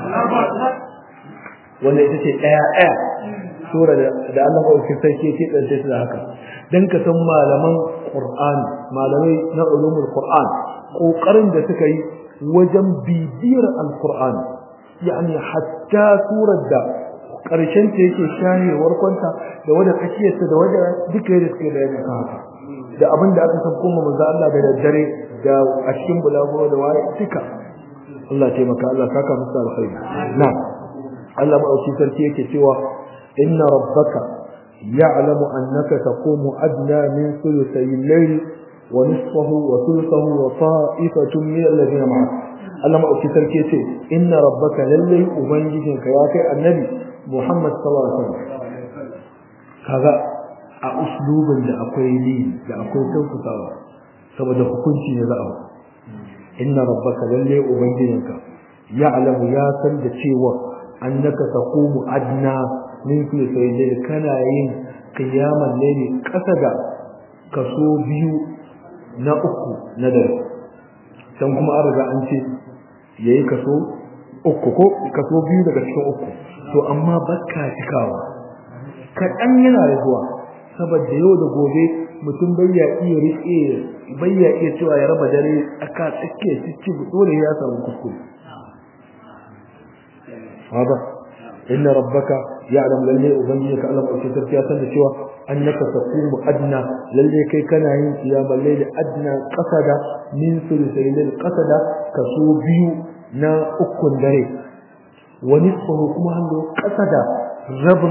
A: wanda ita ce ɗaya ɗaya sura da Allah maɗauki sarki ke ɗance su da haka don ka san malaman Qur'an malamai na ulumul Qur'an ƙoƙarin da suka yi wajen bibiyar al-Qur'an yani hatta surar da ƙarshen ta yake shahewar kwanta da wadda tsakiyarta da wadda duka yadda suke da yadda haka da abin da aka san kuma manzo Allah da daddare da a cikin bulaguro da waye duka Allah taimaka Allah saka musu alkhairi na Allah madauki sarki yake cewa inna rabbaka ya'lamu annaka taqumu adna min thuluthay al-layl wa nisfahu wa thuluthahu wa ta'ifatun min alladhina ma'ak Allah madauki sarki yace inna rabbaka lallai ubangijinka ya kai annabi Muhammad sallallahu alaihi wasallam kaga a uslubin da akwai ni da akwai tausasawa saboda hukunci ne za a inna rabbaka lalle ubangijinka ya'lamu ya san da cewa annaka taqumu adna min kulli sayyidin kana yin qiyaman layli kasa da kaso biyu na uku na dare dan kuma an riga an ce yayi kaso uku ko kaso biyu daga cikin uku to amma bakka cikawa kaɗan yana da zuwa saboda yau da gobe mutum bai ya iya riƙe bai ya iya cewa ya raba dare aka tsake cikin dole ya samu kuskure haba inna rabbaka ya'lam lalle ubangiji ka Allah mai sarki ya san da cewa annaka taqumu adna lalle kai kana yin qiyamul layl adna qasada min sulusayil qasada kaso biyu na ukun dare wani tsoro kuma hannu qasada rabin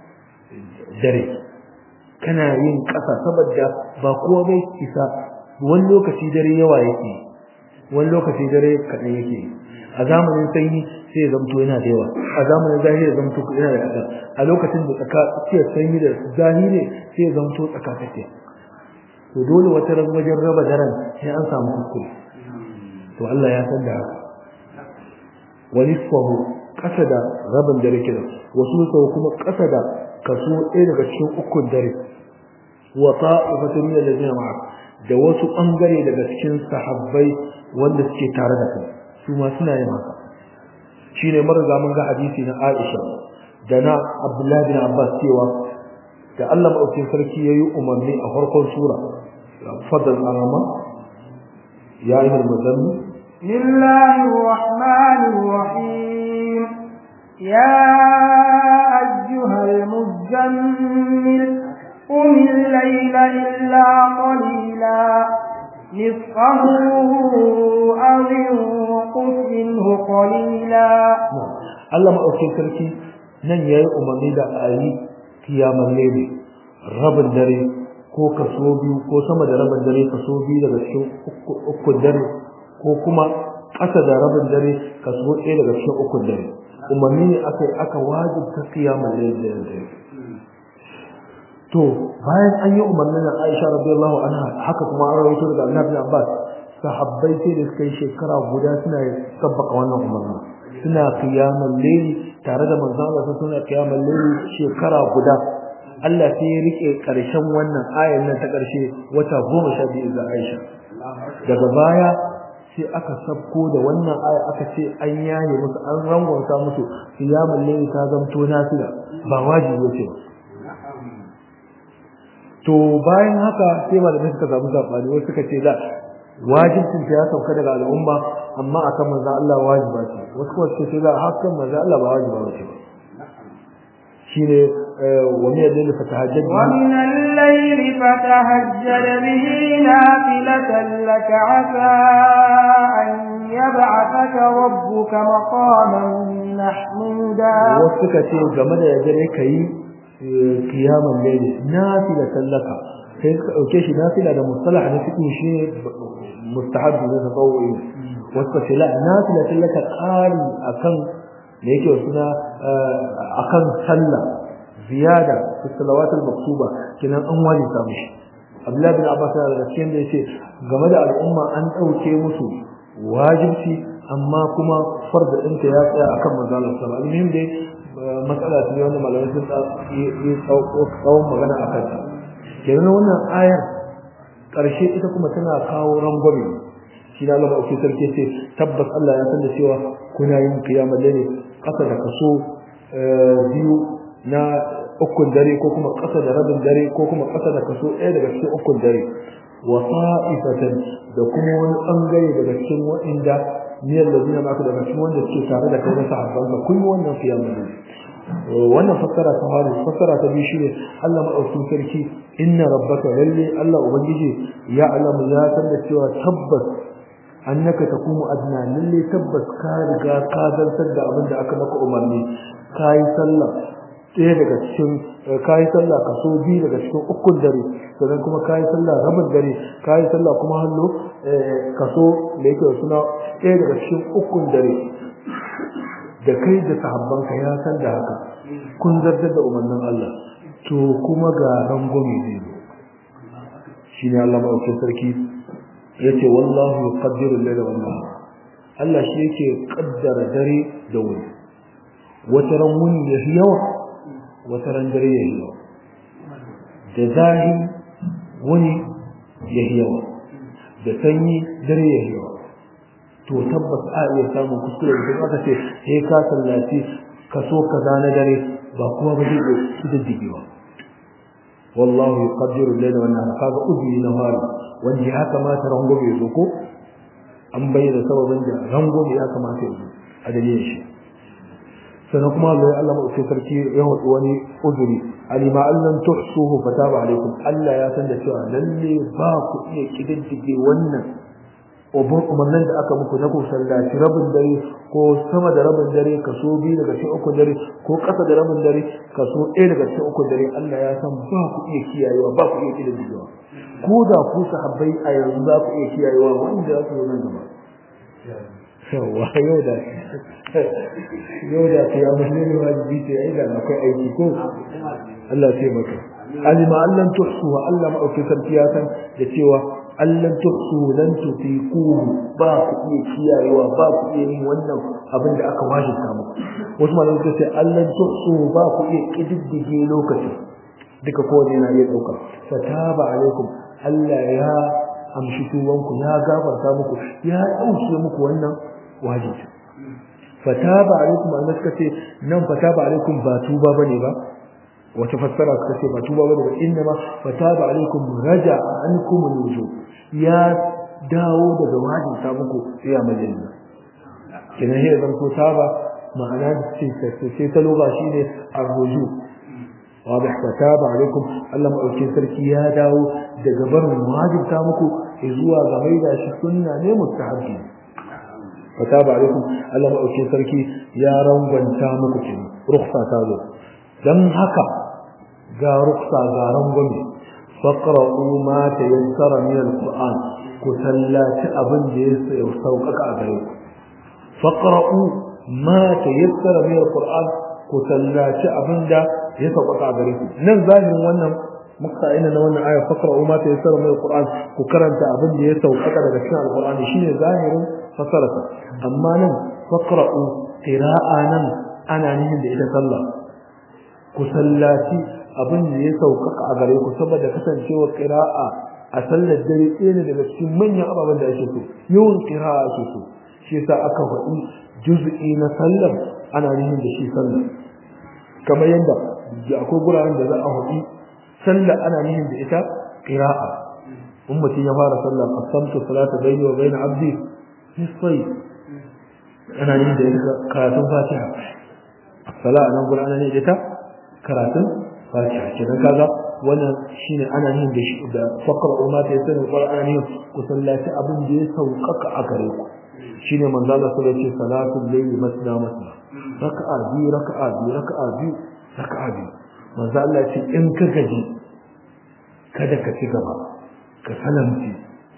A: dare kana yin ƙasa saboda ba kowa bai isa wani lokaci dare yawa yake wani lokaci dare kaɗan yake a zamanin sanyi sai ya zamto yana da yawa a zamanin zahiri ya zamto yana da kaɗan a lokacin da tsaka tsakiyar sanyi da zahiri sai ya zamto tsaka tsakiya to dole wata ran wajen raba daren sai an samu kuskure to Allah ya san da haka wani nisfahu ƙasa da rabin dare kenan wasu sau kuma ƙasa da kaso ɗaya daga cikin ukun dare wa ta'ifatun min alladhina ma'ak da wasu bangare daga cikin sahabbai wanda suke tare da kai su ma suna yin haka shine marza mun ga hadisi na Aisha da na Abdullah bin Abbas cewa da Allah madaukakin sarki yayi umarni a farkon sura fadal arama ya ayyuhal muzammil
B: bismillahir rahmanir rahim ya ayyuhal muzammil قم الليل إلا قليلا نصفه أو انقص منه قليلا
A: Allah maɗaukin sarki nan ya yi umarni da a yi kiyamar lebe rabin dare ko kaso biyu ko sama da rabin dare kaso biyu daga cikin ukun dare ko kuma ƙasa da rabin dare kaso ɗaya daga cikin ukun dare umarni ne aka yi aka wajibta kiyamar lebe da dare to bayan an yi umarnin da Aisha radiyallahu anha haka kuma an rawaito daga Annabi Abbas sahabbai sai da suka yi shekara guda suna sabbaka wannan umarni suna qiyamul layli tare da manzon Allah suna qiyamul layli shekara guda Allah sai ya rike karshen wannan ayan nan ta karshe wata 12 ga Aisha daga baya sai aka sabko da wannan aya aka ce an yaye musu an rangwanta musu qiyamul layli ta zamto nafila ba wajibi ce ba to bayan haka sai malamai suka samu sabani wasu suka ce da wajibin ya sauka daga al'umma amma akan manzo Allah wajiba ce wasu kuma suka ce da hakan manzo Allah ba wajiba ba ce shine wa min al-layli fatahajjad
B: wa min al-layli fatahajjad bihi nafilatan lak asa an yab'athaka rabbuka maqaman mahmuda
A: wasu suka ce game da yadda kai kiyaman laili nafila sallaka sai ka dauke shi nafila da mustalah na fiqh shi mustahab da tatawwi wasu ce la nafila sallaka qari akan da yake suna akan sallah ziyada fi salawat al-maktuba kinan an wani ta mishi Abdullah bin Abbas da cikin da yace game da al'umma an dauke musu wajibci amma kuma farda ɗinta ya tsaya akan manzo Allah sallallahu alaihi wasallam dai matsala ce wanda malamai sun yi tsawon magana a kanta kenan wannan ayar ƙarshe ita kuma tana kawo rangwame shi na lama ake sarki ce tabbas Allah ya san da cewa kuna yin kiyamar dare ƙasa da kaso biyu na ukun dare ko kuma ƙasa da rabin dare ko kuma ƙasa da kaso ɗaya daga cikin ukun dare wa sa'ifatan da kuma wani ɓangare daga cikin waɗanda niyar da zina maka daga cikin wanda suke tare da kai na sahabbanka kun yi wannan kiyamar dare wannan fassara ta fara fassara ta biyu shine Allah madaukakin sarki inna rabbaka lalle Allah ubangiji ya alamu ya san da cewa tabbas annaka takumu adna lalle tabbas ka riga ka zantar da abin da aka maka umarni kai sallah ɗaya daga cikin kai sallah kaso biyu daga cikin ukun dare sannan kuma kai sallah rabin dare kai sallah kuma hallo kaso da yake suna ɗaya daga cikin ukun dare da kai da sahabbanka ya san da haka kun zartar da umarnin Allah to kuma ga rangwame zai zo shine Allah madaukakin sarki yace wallahu yuqaddiru al-layla wan nahar Allah shi yake kaddara dare da wuni wata ran wuni ya yawa wata ran dare ya yawa da zahi wuni ya yawa da sanyi dare ya yawa to tabbas a iya samun kuskure da aka ce sai ka sallaci kaso kaza na dare ba kuma ba zai su da digewa wallahu yuqaddiru al-layla wan nahara kaga ubi na fara wanda ya kamata rangobe zo ko an bayyana sababin da rangobe ya kamata ya zo a dalilin shi sannan kuma Allah Allah mai sarki ya hudu wani uzuri alima allan tuhsuhu fataba alaikum Allah ya san da cewa lalle ba ku iya kididdige wannan ubun umarnin da aka muku na ku sallaci rabin dare ko sama da rabin dare kaso biyu daga cikin uku dare ko ƙasa da rabin dare kaso ɗaya daga cikin uku dare Allah ya san ba ku iya kiyayewa ba ku iya kididdigewa ko da ku sahabbai a yanzu za ku iya kiyayewa wanda za su zo nan gaba yawa yau da yau da ta ya musulmi wajibi ce ai da akwai aiki ko Allah ce maka alima allan tuhsu wa Allah ma'auki sarki ya san da cewa allan tuhsu lan tutiku ba ku iya kiyayewa ba ku iya yin wannan abin da aka wajibta muku wasu malamai suka ce allan tuhsu ba ku iya kididdige lokaci duka kowane yana iya dauka fataba alaikum Allah ya amshi tuwanku ya gafarta muku ya dauke muku wannan wajibi fataba alaikum an suka ce nan fataba alaikum ba tuba bane ba wata fassara suka ce ba tuba bane ba inna ma fataba alaikum raja ankum alwujub ya dawo daga wajin ta muku ya majalisa kenan he zan ko taba ma'ana ce ce ta loba shine arruju واضح فتاب عليكم الله مأوكين سركي يا داو daga barin wajibta muku zuwa ga maida shi sunna ne mustahabbi fataba alaikum Allah maɗauki sarki ya rangwanta muku kin ruksa ta zo dan haka ga ruksa ga rangwame faqra'u ma tayassara min alquran ku sallaci abin da ya sauƙaƙa a gare ku faqra'u ma tayassara min alquran ku sallaci abin da ya sauƙaƙa a gare ku nan zahirin wannan muka ina na wannan aya faqra'u ma tayassara min alquran ku karanta abin da ya sauƙaƙa daga cikin alqur'ani shine zahirin fasarata amma nan faqra'u qira'a nan ana nihin da ita sallah ku sallaci abin da ya sauƙaƙa a gare ku saboda kasancewar qira'a a sallar dare ɗaya ne daga cikin manyan ababen da ake so yawan qira'a ake so shi yasa aka faɗi juz'i na sallar ana nihin da shi sallar kamar yadda akwai guraren da za a faɗi sallar ana nihin da ita qira'a in mutum ya fara sallah qasamtu salata bayni wa bayna abdi nisfai ana yin da ita karatun fatiha sala nan gurin ana yin da ita karatun fatiha kenan kaga wannan shine ana yin da shi da fakra umma ta yasin qur'ani ku sallaci abin da ya sauƙaƙa a gare ku shine manzo Allah sallallahu alaihi wasallam salatul layli masna masna raka'a bi raka'a bi raka'a bi raka'a bi manzo Allah ce in ka gaji kada ka ci gaba ka salamci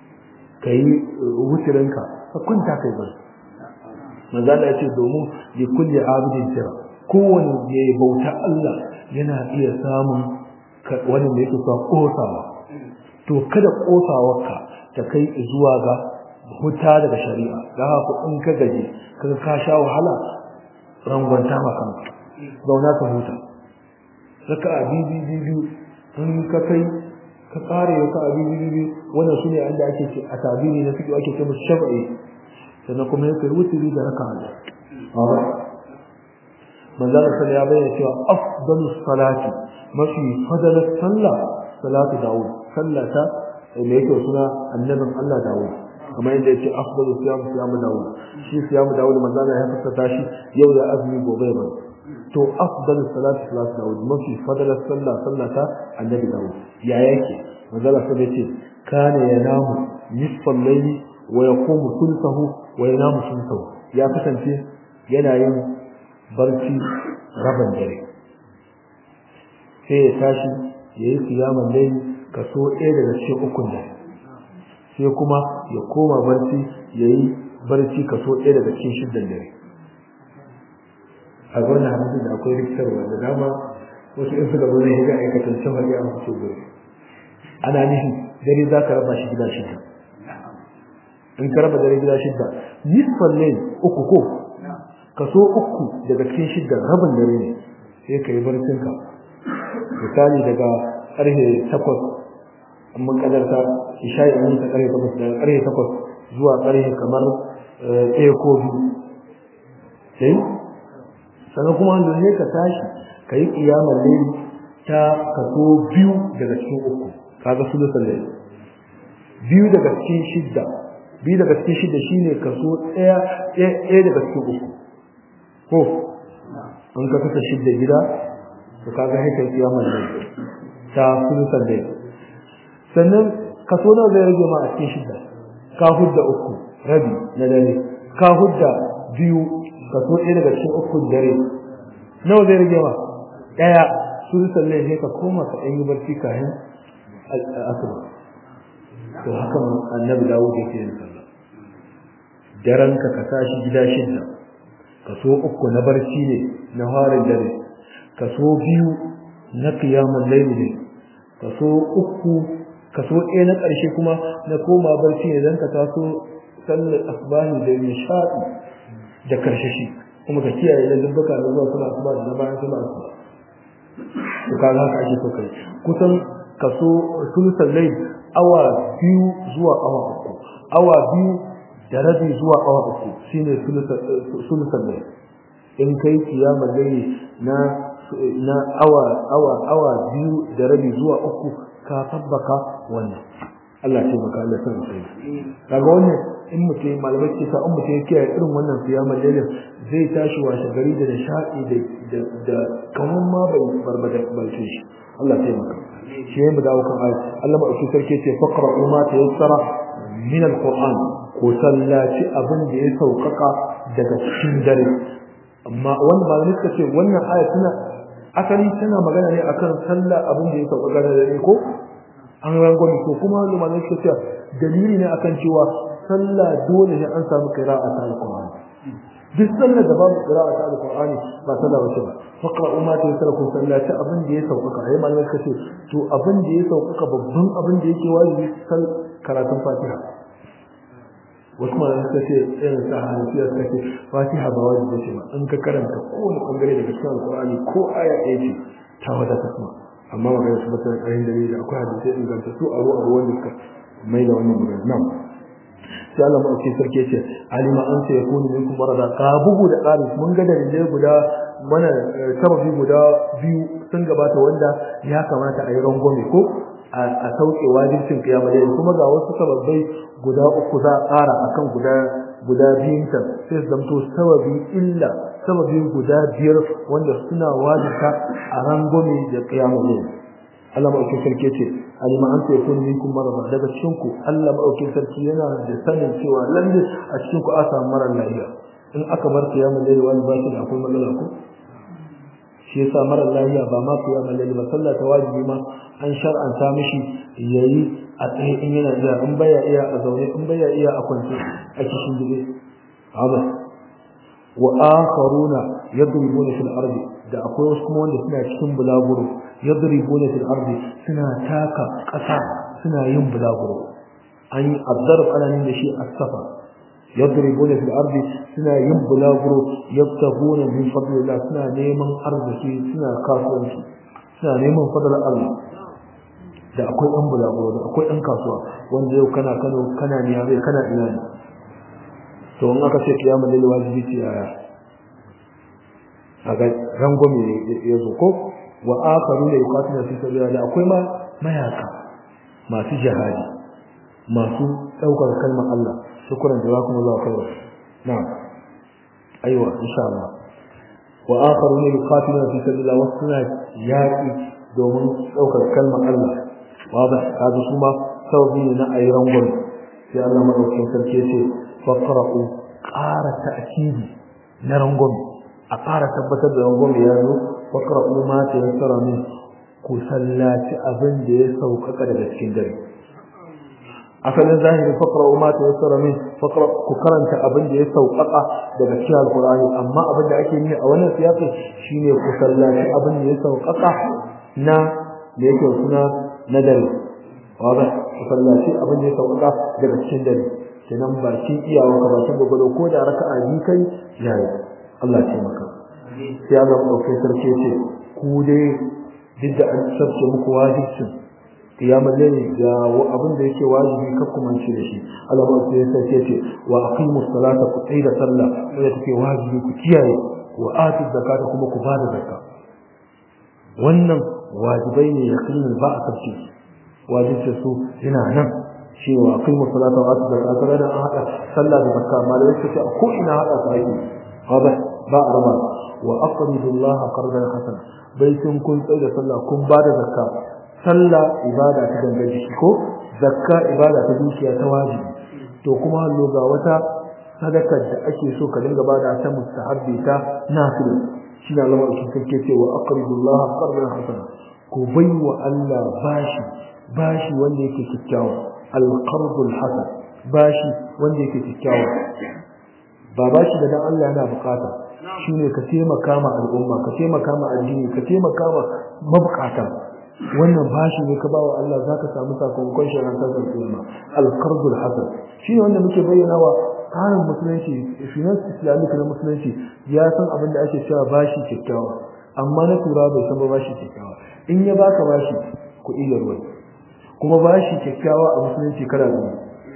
A: kai wutirinka ka kwanta kai bai manzo Allah yace domin li kulli abidin tira kowanne ya bauta Allah yana iya samun wani da yake sa kosawa to kada kosawarka ta kai zuwa ga huta daga shari'a da haka in ka gaje kaga ka sha wahala rangwanta maka zauna ka huta saka bibi bibi in ka kai ka kare ka bibi bibi wannan shine inda ake ce a tabiri na fiki ake ce musu shafa'i sannan kuma ya kai wuturi da raka Allah manzon sallallahu ya bayyana cewa afdalu salati mafi fadalar sallah salatu daud sallata da yake suna annabin Allah daud kamar yadda yake afdalu siyam siyam daud shi siyam daud manzon ya fassara shi yau da azumi gobe ba to afdalu salati salatu daud mafi fadalar sallah sallata annabi daud ya yake manzon sallallahu ya ce kana yanamu nisfal layli wa yaqumu thulthahu wa yanamu thulthahu ya kasance yana yin barci rabin dare sai ya tashi yayi kiyaman layli kaso ɗaya daga cikin ukun dare sai kuma ya koma barci yayi barci kaso ɗaya daga cikin shiddan dare a wannan hadisin da akwai rikitarwa da dama wasu in suka zo ne ga aikatan cin hadi a mutu gobe ana nihin dare za ka raba shi gida shida in ka raba dare gida shida nisfan ne uku ko kaso uku daga cikin shida rabin dare ne sai ka yi barcinka misali daga karfe takwas an mun kadarta isha'i an ta karfe takwas daga karfe takwas zuwa karfe kamar ɗaya ko biyu sai sannan kuma wanda ne ka tashi ka yi ƙiyamar laili ta kaso biyu daga cikin uku kaga sulusul layl biyu daga cikin shidda biyu daga cikin shidda shine kaso ɗaya ɗaya daga cikin uku ko an ka kasa shidda gida to kaga sai kai kiyamar ne ta sulusan dai sannan kaso nawa zai rage ma a cikin shidda ka hudda uku rabi na dare ka hudda biyu kaso ɗaya daga cikin uku dare nawa zai rage ma ɗaya sulusan ne sai ka koma ka ɗan yi barci kayan asuba to haka annabi dawud yake yin sallah daren ka ka tashi gida shidda kaso uku na barci ne na harin dare kaso biyu na qiyamul layl ne kaso uku kaso ɗaya na ƙarshe kuma na koma barci ne dan ka taso sallar asbahi da nishadi da karshashi kuma ka kiyaye lallubuka da zuwa suna asuba da bayan suna asuba to kaga haka ake so kai kusan kaso sulusan layl awa biyu zuwa awa uku awa biyu da rabi zuwa awa uku shine sulusan layl in kai kiyamar layli na na awa awa awa biyu da rabi zuwa uku ka tabbaka wannan Allah ce maka Allah san sai kaga wannan in mutum malamai ce sa in mutum ya kiyaye irin wannan kiyamar lailin zai tashi washe gari da nishadi da da kaman ma bai barbada barci shi Allah ya maka shi mu dawo kan ayat Allah madauki sarki ce faqra'u ma tayassara min alquran ko sallaci abin da ya saukaka daga cikin dare amma wannan malamai suka ce wannan aya tana asali tana magana ne akan sallah abin da ya saukaka da dare ko an rangwame to kuma malamai suka ce dalili ne akan cewa sallah dole ne an samu qira'a ta alqur'ani duk sallar da babu qira'a ta alqur'ani ba sallah bace ba faqra'u ma tayassara ku sallati abin da ya saukaka ai malamai suka ce to abin da ya saukaka babban abin da yake wajibi sal karatun fatiha wasu malamai suka ce irin sa hanafiya suka ce fatiha ba wajibi ce ba in ka karanta kowane bangare daga cikin alqur'ani ko aya ɗaya ce ta wadata kuma amma magana su bata ƙarin dalili akwai hadisai inganta su aro aro wanda suka mai da wannan magana nan sai Allah mu ce sarki ce alima an sai yakunu minkum marada ka bugu da ƙari mun ga dalilai guda mana sababi guda biyu sun gabata wanda ya kamata a yi rangwame ko a sauke wajibcin kiyama dai kuma ga wasu sababbai guda uku za a ƙara akan guda guda biyun ta sai su zamto sababi illa sababi guda biyar wanda suna wajibta a rangwame da kiyama dai Allah maɗaukin sarki ce alima an ta yakun minkum marada daga cikin ku Allah maɗaukin sarki yana da sanin cewa lalle a cikin ku a samu mara lafiya in aka bar kiyamul layl wani ba shi da akwai matsala ko shi yasa mara lafiya ba ma kiyamul layl ba sallah ta wajibi ma an shar'anta mishi yayi a tsaye in yana iya in baya iya a zaune in baya iya a kwance a cikin gide haba wa akharuna yadribuna fil ardi da akwai wasu kuma wanda suna cikin bulaguro yadribuna fil ardi suna taka ƙasa suna yin bulaguro an yi azzarf ana nin da shi as-safa yadribuna fil ardi suna yin bulaguro yabtaguna min fadlillah suna neman arziki suna kasuwanci suna neman fadlar Allah da akwai ɗan bulaguro da akwai ɗan kasuwa wanda yau kana Kano kana Niamey kana ina ne to in aka ce kiyama lalle wajibi ce yaya a ga rangwame ya zo ko wa akharu la yuqatiluna fi sabilillah akwai ma mayaka masu jihadi masu daukar kalmar Allah shukran jazakumullahu khairan na'am aiwa insha Allah wa akharu la yuqatiluna fi sabilillah wa suna yaqi domin daukar kalmar Allah wada kaga su ma sababi ne na ayi rangwame sai Allah madaukakin sarki ya ce faqra'u ƙara ta'kidi na rangwame a ƙara tabbatar da rangwame ya zo faqra'u ma tayassara min ku sallaci abin da ya sauƙaƙa daga cikin dare asalin zahiri faqra'u ma tayassara min faqra ku karanta abin da ya sauƙaƙa daga cikin alqur'ani amma abin da ake yi a wannan siyasa shine ku sallaci abin da ya sauƙaƙa na da yake suna na dare wanda ku sallaci abin da ya sauƙaƙa daga cikin dare kenan bakin iyawa ka bakin gwagwado ko da raka'a biyu kai yayi Allah ce maka sai Allah ɗauke sarki ce ku dai duk da an sarce muku wajibcin kiyamar laili ga abin da yake wajibi ka kuma ce da shi Allah ba sai sarki ce wa aqimus salata ku tsaya da sallah wanda take wajibi ku kiyaye wa atu zakata kuma ku bada zakka wannan wajibai ne yaqinin ba a kace wajibcin su yana nan cewa aqimu salata wa atu zakata da an hada sallah da zakka malai suka ce ko ina hada su ake haba ba a raba wa aqridullaha qardan hasana baitin kun tsaye da sallah kun ba da zakka sallah ibada ta gangar jiki ko zakka ibada ta dukiya ta wajibi to kuma hallo ga wata sadakar da ake so ka dinga bada ta mustahabbi ta nafila shi ne Allah ke kake cewa aqridullaha qardan hasana ko bai wa Allah bashi bashi wanda yake kikkiawa al-qardul hasan bashi wanda yake kikkiawa ba bashi da dan Allah yana bukata shine ka taimaka ma al'umma ka taimaka ma addini ka taimaka ma mabukata wannan bashi ne ka ba wa Allah zaka samu sakamakon shi ran tasar kiyama al-qardul hasan shine wanda muke bayyana wa tsarin musulunci finance islamic na musulunci ya san abin da ake cewa bashi kyakkyawa amma na tura bai san ba bashi kyakkyawa in ya baka bashi kuɗi da ruwa kuma bashi kyakkyawa a musulunci kala biyu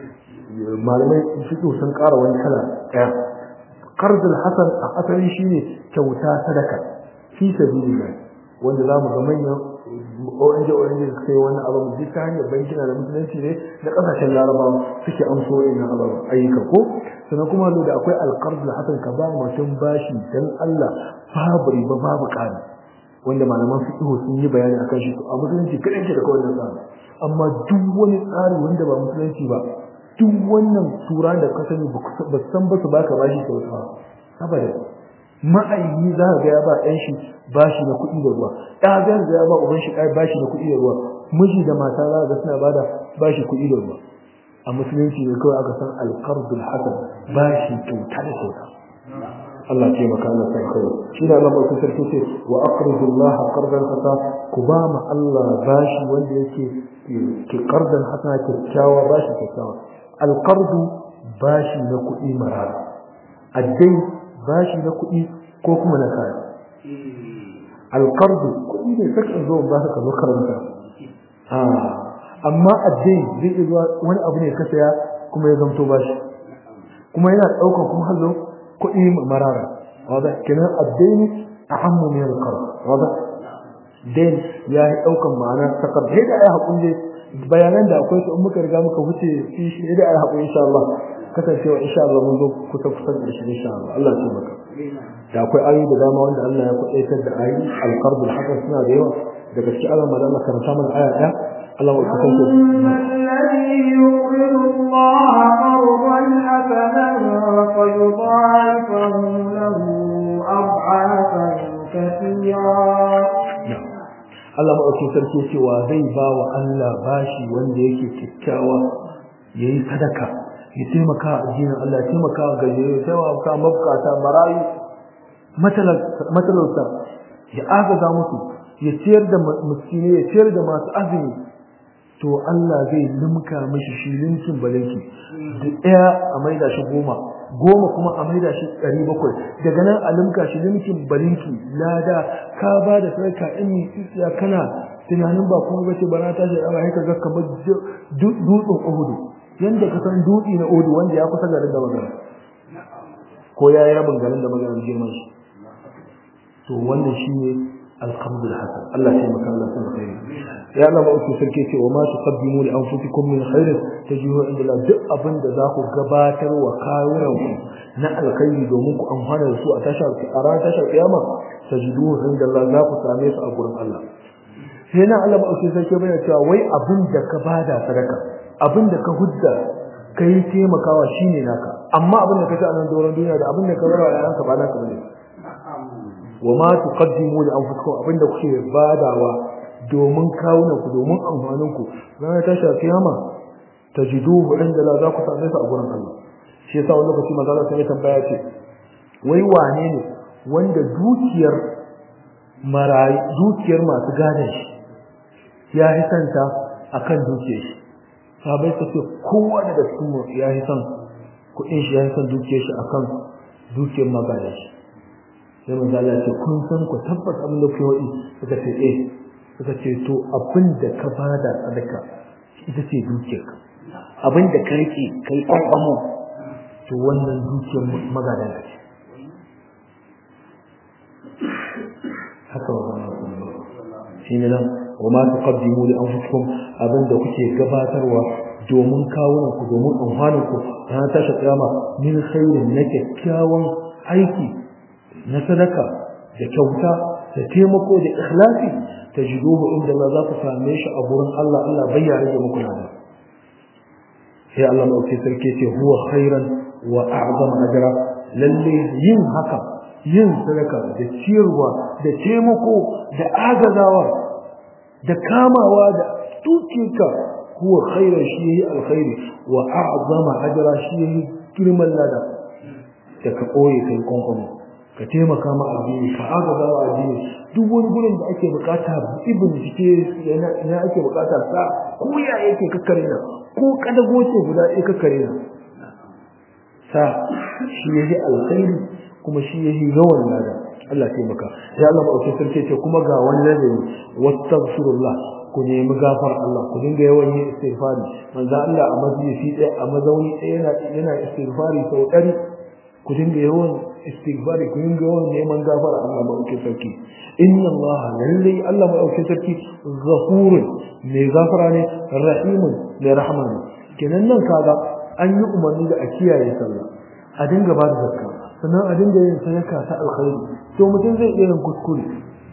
A: malamai fiƙo sun ƙara wani kala ɗaya qardul hasan a asali shine kyauta sadaka fi sabilillah wanda zamu ga manyan ONG ONG sai wani abu duk ta hanyar bankina da musulunci ne da kasashen larabawa suke amso ina abu ayyuka ko sannan kuma da akwai alqardul hasan ka ba mutum bashi dan Allah babu riba babu ƙari wanda malaman fiqh sun yi bayani akan shi a musulunci kadan ke da kawai tsari amma duk wani tsari wanda ba musulunci ba duk wannan tura da ka sani ba san ba su baka bashi kyauta saboda ma'ayi za ka ga ya ba ɗan shi bashi na kuɗi da ruwa ɗa zai ga ya ba uban shi ɗaya bashi na kuɗi da ruwa miji da mata za ga suna bada bashi kuɗi da ruwa a musulunci ne kawai aka san alqardul hasan bashi kyauta da kyauta Allah ce maka Allah sai kai shi da Allah mai sarki ce wa aqridu Allah qardan hasa ku ba ma Allah bashi wanda yake ki qardan hasa kyakkyawa bashi kyakkyawa alqardu bashi na kuɗi marara addai bashi na kuɗi ko kuma na kaya alqardu kuɗi ne saka zo ba ka zo karanta amma addai zai iya zuwa wani abu ne ka saya kuma ya zamto bashi kuma yana ɗaukar kuma hallo kuɗi marara wada kenan addaini ahammu min alqard wada dain ya yi ɗaukar ma'ana takar sai da ai hakuri bayanan da akwai su in muka riga muka wuce shi shi da ai hakuri insha Allah kasancewa insha Allah mun zo kusa kusa da shi insha Allah Allah ya maka da akwai ayoyi da dama wanda Allah ya kwaɗaitar da ayi alqard alhasan suna da yawa daga cikin Allah madalla karanta mana aya ɗaya Allah ya kasance
B: الذي يقرض الله قرضا حسنا فيضاعفه له أضعافا كثيرا
A: Allah maɗaukin sarki ya ce wa zai ba wa Allah bashi wanda yake kyakkyawa ya yi sadaka ya taimaka a addinin Allah ya taimaka ga ya taimaka mabukata marayu matalauta ya agaza musu ya ciyar da miskine ya ciyar da masu azumi to Allah zai limka mishi shi linkin balinki da ɗaya a maida shi goma goma kuma a maida shi ɗari bakwai daga nan a limka shi linkin balinki lada ka ba da sarka in yi tsiya kana tunanin ba kuma bace ba na tashi a haka ga kamar dutsen uhudu yanda ka san dutse na uhudu wanda ya kusa garin da magana ko ya yi rabin garin da magana girman shi to wannan shine القبض الحسن الله سيما كان الله سيما خير يا الله ما أكي سركيتي وما تقدموا لأنفسكم من خير تجيوه عند الله دق أبن ذاكو قباتر وكاورا نا الخير دومك أمهانا رسوء تشعر أران تشعر قيامة تجدوه عند الله ذاكو ساميس أقول الله هنا الله ما أكي سركي بنا تشعر وي أبن ذاك بادا صدقة أبن ذاك هدى kai taimakawa shine naka amma abin da kace a nan doron duniya da abin da ka barawa yayanka ba naka bane وما تقدموا لانفسكم abinda kuke badawa domin kawunan ku domin amfanin ku ranar tashi kiyama tajiduhu inda la za ku same su a gurin Allah shi yasa wani lokaci manzo Allah sai tambaya ce wai wane ne wanda dukiyar marayi dukiyar masu gadon shi ya yi santa akan dukiyar shi sabai su ce kowa daga cikin mu ya yi san kuɗin shi ya yi san dukiyar shi akan dukiyar magadan shi sai manzo Allah ce kun san ku tabbas abin da kuke wadi suka ce eh suka ce to abin da ka bada sadaka ita ce dukiyarka abin da ka rike kai kwankwamo to wannan dukiyar magadan ka ce haka wannan shi ne nan wa ma tuqaddimu li anfusikum abin da kuke gabatarwa domin kawunan ku domin amfanin ku ta tashi kiyama min khairin na kyakkyawan aiki na sadaka da kyauta da taimako da ikhlasi tajiduhu inda Allah za ku same shi a gurin Allah Allah bai ya rage muku nada sai Allah mai sarki ce huwa khairan wa a'zam ajra lalle yin haka yin sadaka da ciyarwa da taimako da agazawa da kamawa da tukika huwa khairan shi yayi alkhairi wa a'zama ajra shi yayi girman lada da ka koyi kai konkomo ka taimaka ma addini ka agaza wa addini duk wani gurin da ake bukata ibn jike yana ina ake bukata sa ko ya yake kakkare na ko kadago ce guda ɗaya kakkare na sa shi yayi alkhairi kuma shi yayi yawan lada Allah ya taimaka ya Allah ba sarki ce kuma ga wani ladabi wastaghfirullah ku nemi gafar Allah ku dinga yawan yin istighfari manzo Allah a majalisi ɗaya a mazauni ɗaya yana yana istighfari sau ɗari ku dinga yawan istighfari ku dinga yawan neman gafara Allah madaukakin sarki inna Allah lalle Allah madaukakin sarki ghafurun mai gafara ne rahimun mai rahama ne kenan nan kaga an yi umarni da a kiyaye sallah a dinga ba da zakka sannan a dinga yin sadaka ta alkhairi to mutum zai iya yin kuskure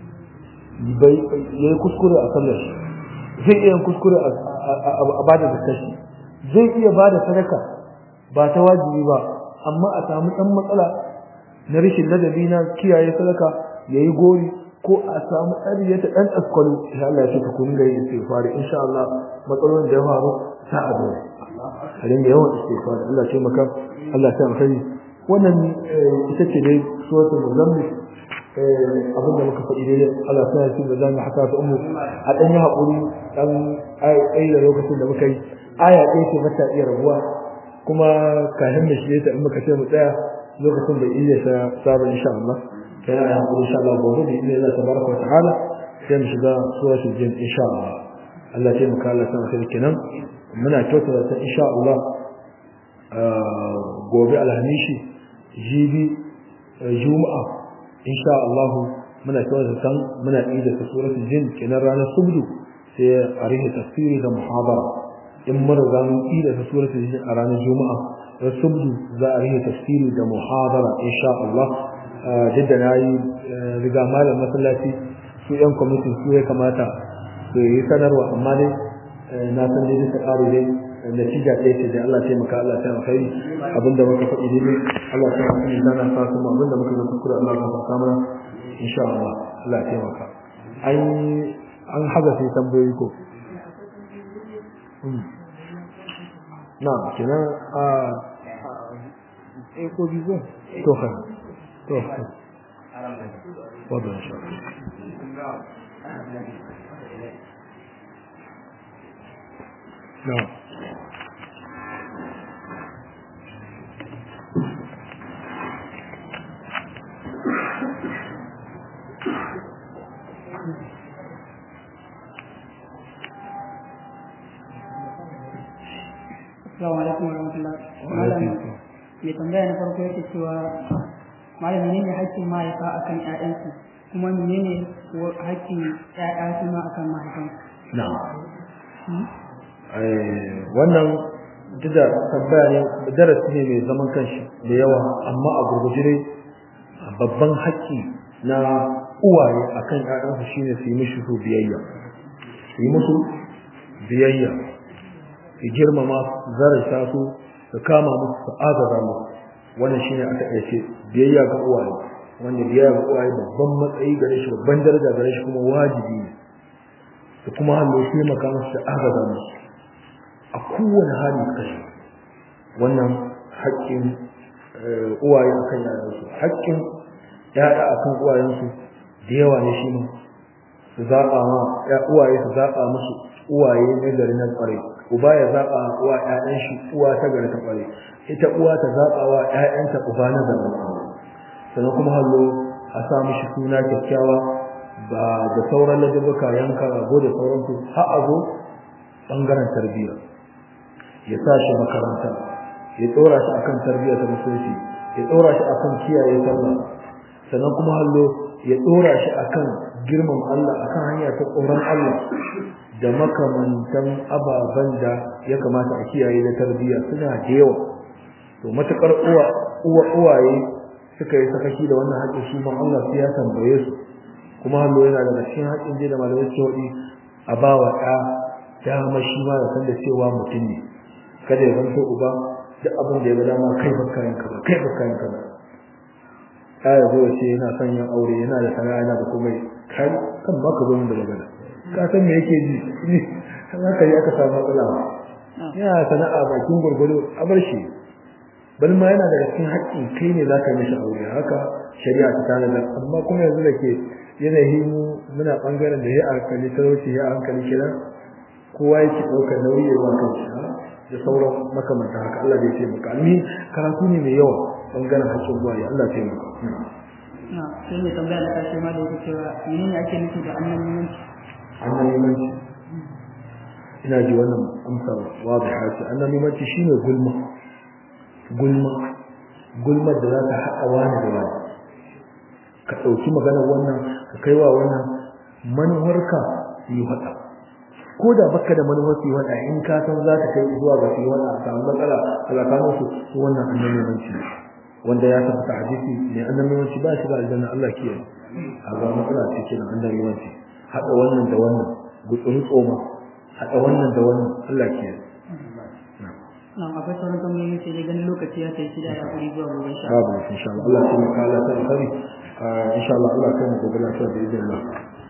A: bai yayi kuskure a sallar shi zai iya yin kuskure a bada zakka shi zai iya bada sadaka ba ta wajibi ba amma a samu dan matsala na rashin ladabi na kiyaye sadaka yayi gori ko a samu tsari ta dan askwalu insha Allah ya ka kun ga istighfar insha Allah matsalolin da ya faru ta abu a dinga yawan istighfar Allah ya maka Allah ya alkhairi wannan ita ce dai suratul muzammil abin da muka faɗi dai Allah ya yi da zamu haka ta ummu a dan yi hakuri dan ai da lokacin da muka yi aya ɗaya ce mata iya rabuwa kuma kafin da shi ta in muka ce mu tsaya lokacin da iya sa sabon insha Allah sai ya hakuri insha Allah gobe da Allah Allah tabaraka wa ta'ala sai mu shiga suratul jin insha Allah Allah ya muka Allah san sai kenan muna kyautata ta insha Allah gobe alhamishi jibi juma'a insha Allah muna kyautata san muna yi da suratul jin kenan ranar subdu sai a rihe tafsiri da muhabara in mun riga mun yi da suratul jin a ranar juma'a rasubdu za a rihe tafsiri da muhabara insha Allah jidda na yi riga malam masallaci su yan kwamitin su ya kamata su yi sanarwa amma dai na san dai duka ƙari dai natija ɗaya ce da Allah taimaka Allah ta alkhairi abinda muka faɗi dai Allah ta alkhairi da na sa kuma abinda muka ga kuskure Allah ta saka mana insha Allah Allah taimaka an an haga sai tambayoyi ko na kenan a ko bizo to kai to wadda insha No.
B: Assalamu alaikum wa rahmatullah. Malam mai tambaya na farko yake cewa malam menene haƙƙin mahaifa akan ƴaƴansu kuma menene haƙƙin ƴaƴa su ma akan mahaifansu?
A: Na'am. wannan duk da tambaya ne darasi ne mai zaman kanshi da yawa amma a gurguje babban haƙƙi na uwaye akan ƴaƴansu shine su yi mishi su biyayya su yi musu biyayya su girmama zarata su su kama musu su agaza musu wannan shine aka iya ce biyayya ga uwaye wanda biyayya ga uwaye babban matsayi gare shi babban daraja gare shi kuma wajibi ne da kuma hannu taimaka musu da agaza musu a kowane hali kashi wannan haƙƙin uwaye akan yayansu haƙƙin yaya akan uwayensu da yawa ne shi ne su zaɓa ma ya uwaye su zaɓa musu uwaye na gari na ƙware uba ya zaɓa wa ƴaƴan shi uwa ta gari ta ƙware ita uwa ta zaɓa wa ƴaƴanta uba na gari sannan kuma hallo a sa mishi suna kyakkyawa ba da sauran lajabuka yanka rago da sauransu har a zo ɓangaren tarbiyya ya sa shi makaranta ya tsora shi akan tarbiyya ta musulunci ya tsora shi akan kiyaye sallah sannan kuma hallo ya tsora shi akan girman Allah akan hanya ta tsoron Allah da makamantan ababen da ya kamata a kiyaye da tarbiyya suna da yawa to matakar uwa uwa uwaye suka yi sakaki da wannan haƙƙin su ma Allah sai ya tambaye su kuma hallo yana daga cikin haƙƙin je da malamai ke waɗi a ba wa ɗa dama shi ma ya san da cewa mutum ne kada ya zanto uba duk abin da ya ga dama kai bakka yin kaza kai bakka yin kaza ya ya zo ya ce yana son yin aure yana da sana'a yana da komai kai kan ba ka zo min da magana ka san me yake ji ne haka yi aka samu matsala yana sana'a bakin gurgudu a bar shi bal ma yana daga cikin haƙƙin kai ne zaka mishi aure haka shari'a ta tanadar amma kuma yanzu da ke yanayi mu muna bangaren da ya hankali talauci ya hankali kira kowa yake ɗaukar nauyi wa kanshi da sauran makamanta haka Allah bai ce maka almi karatu ne mai yawa bangaren haƙƙin zuwa ya Allah ce maka
B: na sai mai tambaya na karshe ma da yake cewa menene ake nufi da annabiyanci
A: annabimanci ina ji wannan amsa wadiha ce annabimanci shine gulma gulma gulmar da za ta haɗa wani da wani ka ɗauki maganar wannan ka kai wa wannan manuwarka yi faɗa ko da baka da manuwar su yi faɗa in ka san za ta kai zuwa ga su yi faɗa a samu matsala a tsakanin su su wannan annabimanci wanda ya tabbata hadisi ne annabimanci ba shi da aljanna Allah kiyaye a ga matsala ce kenan annabimanci haɗa wannan da wannan gutsuri tsoma haɗa wannan da wannan Allah kiyaye
B: nan akwai sauran tambayoyi sai dai ganin lokaci ya kai shi da ya kuri zuwa gobe sha
A: babu insha Allah Allah sai mu kala ta alkhairi insha Allah Allah kai mu gobe lafiya da izinin Allah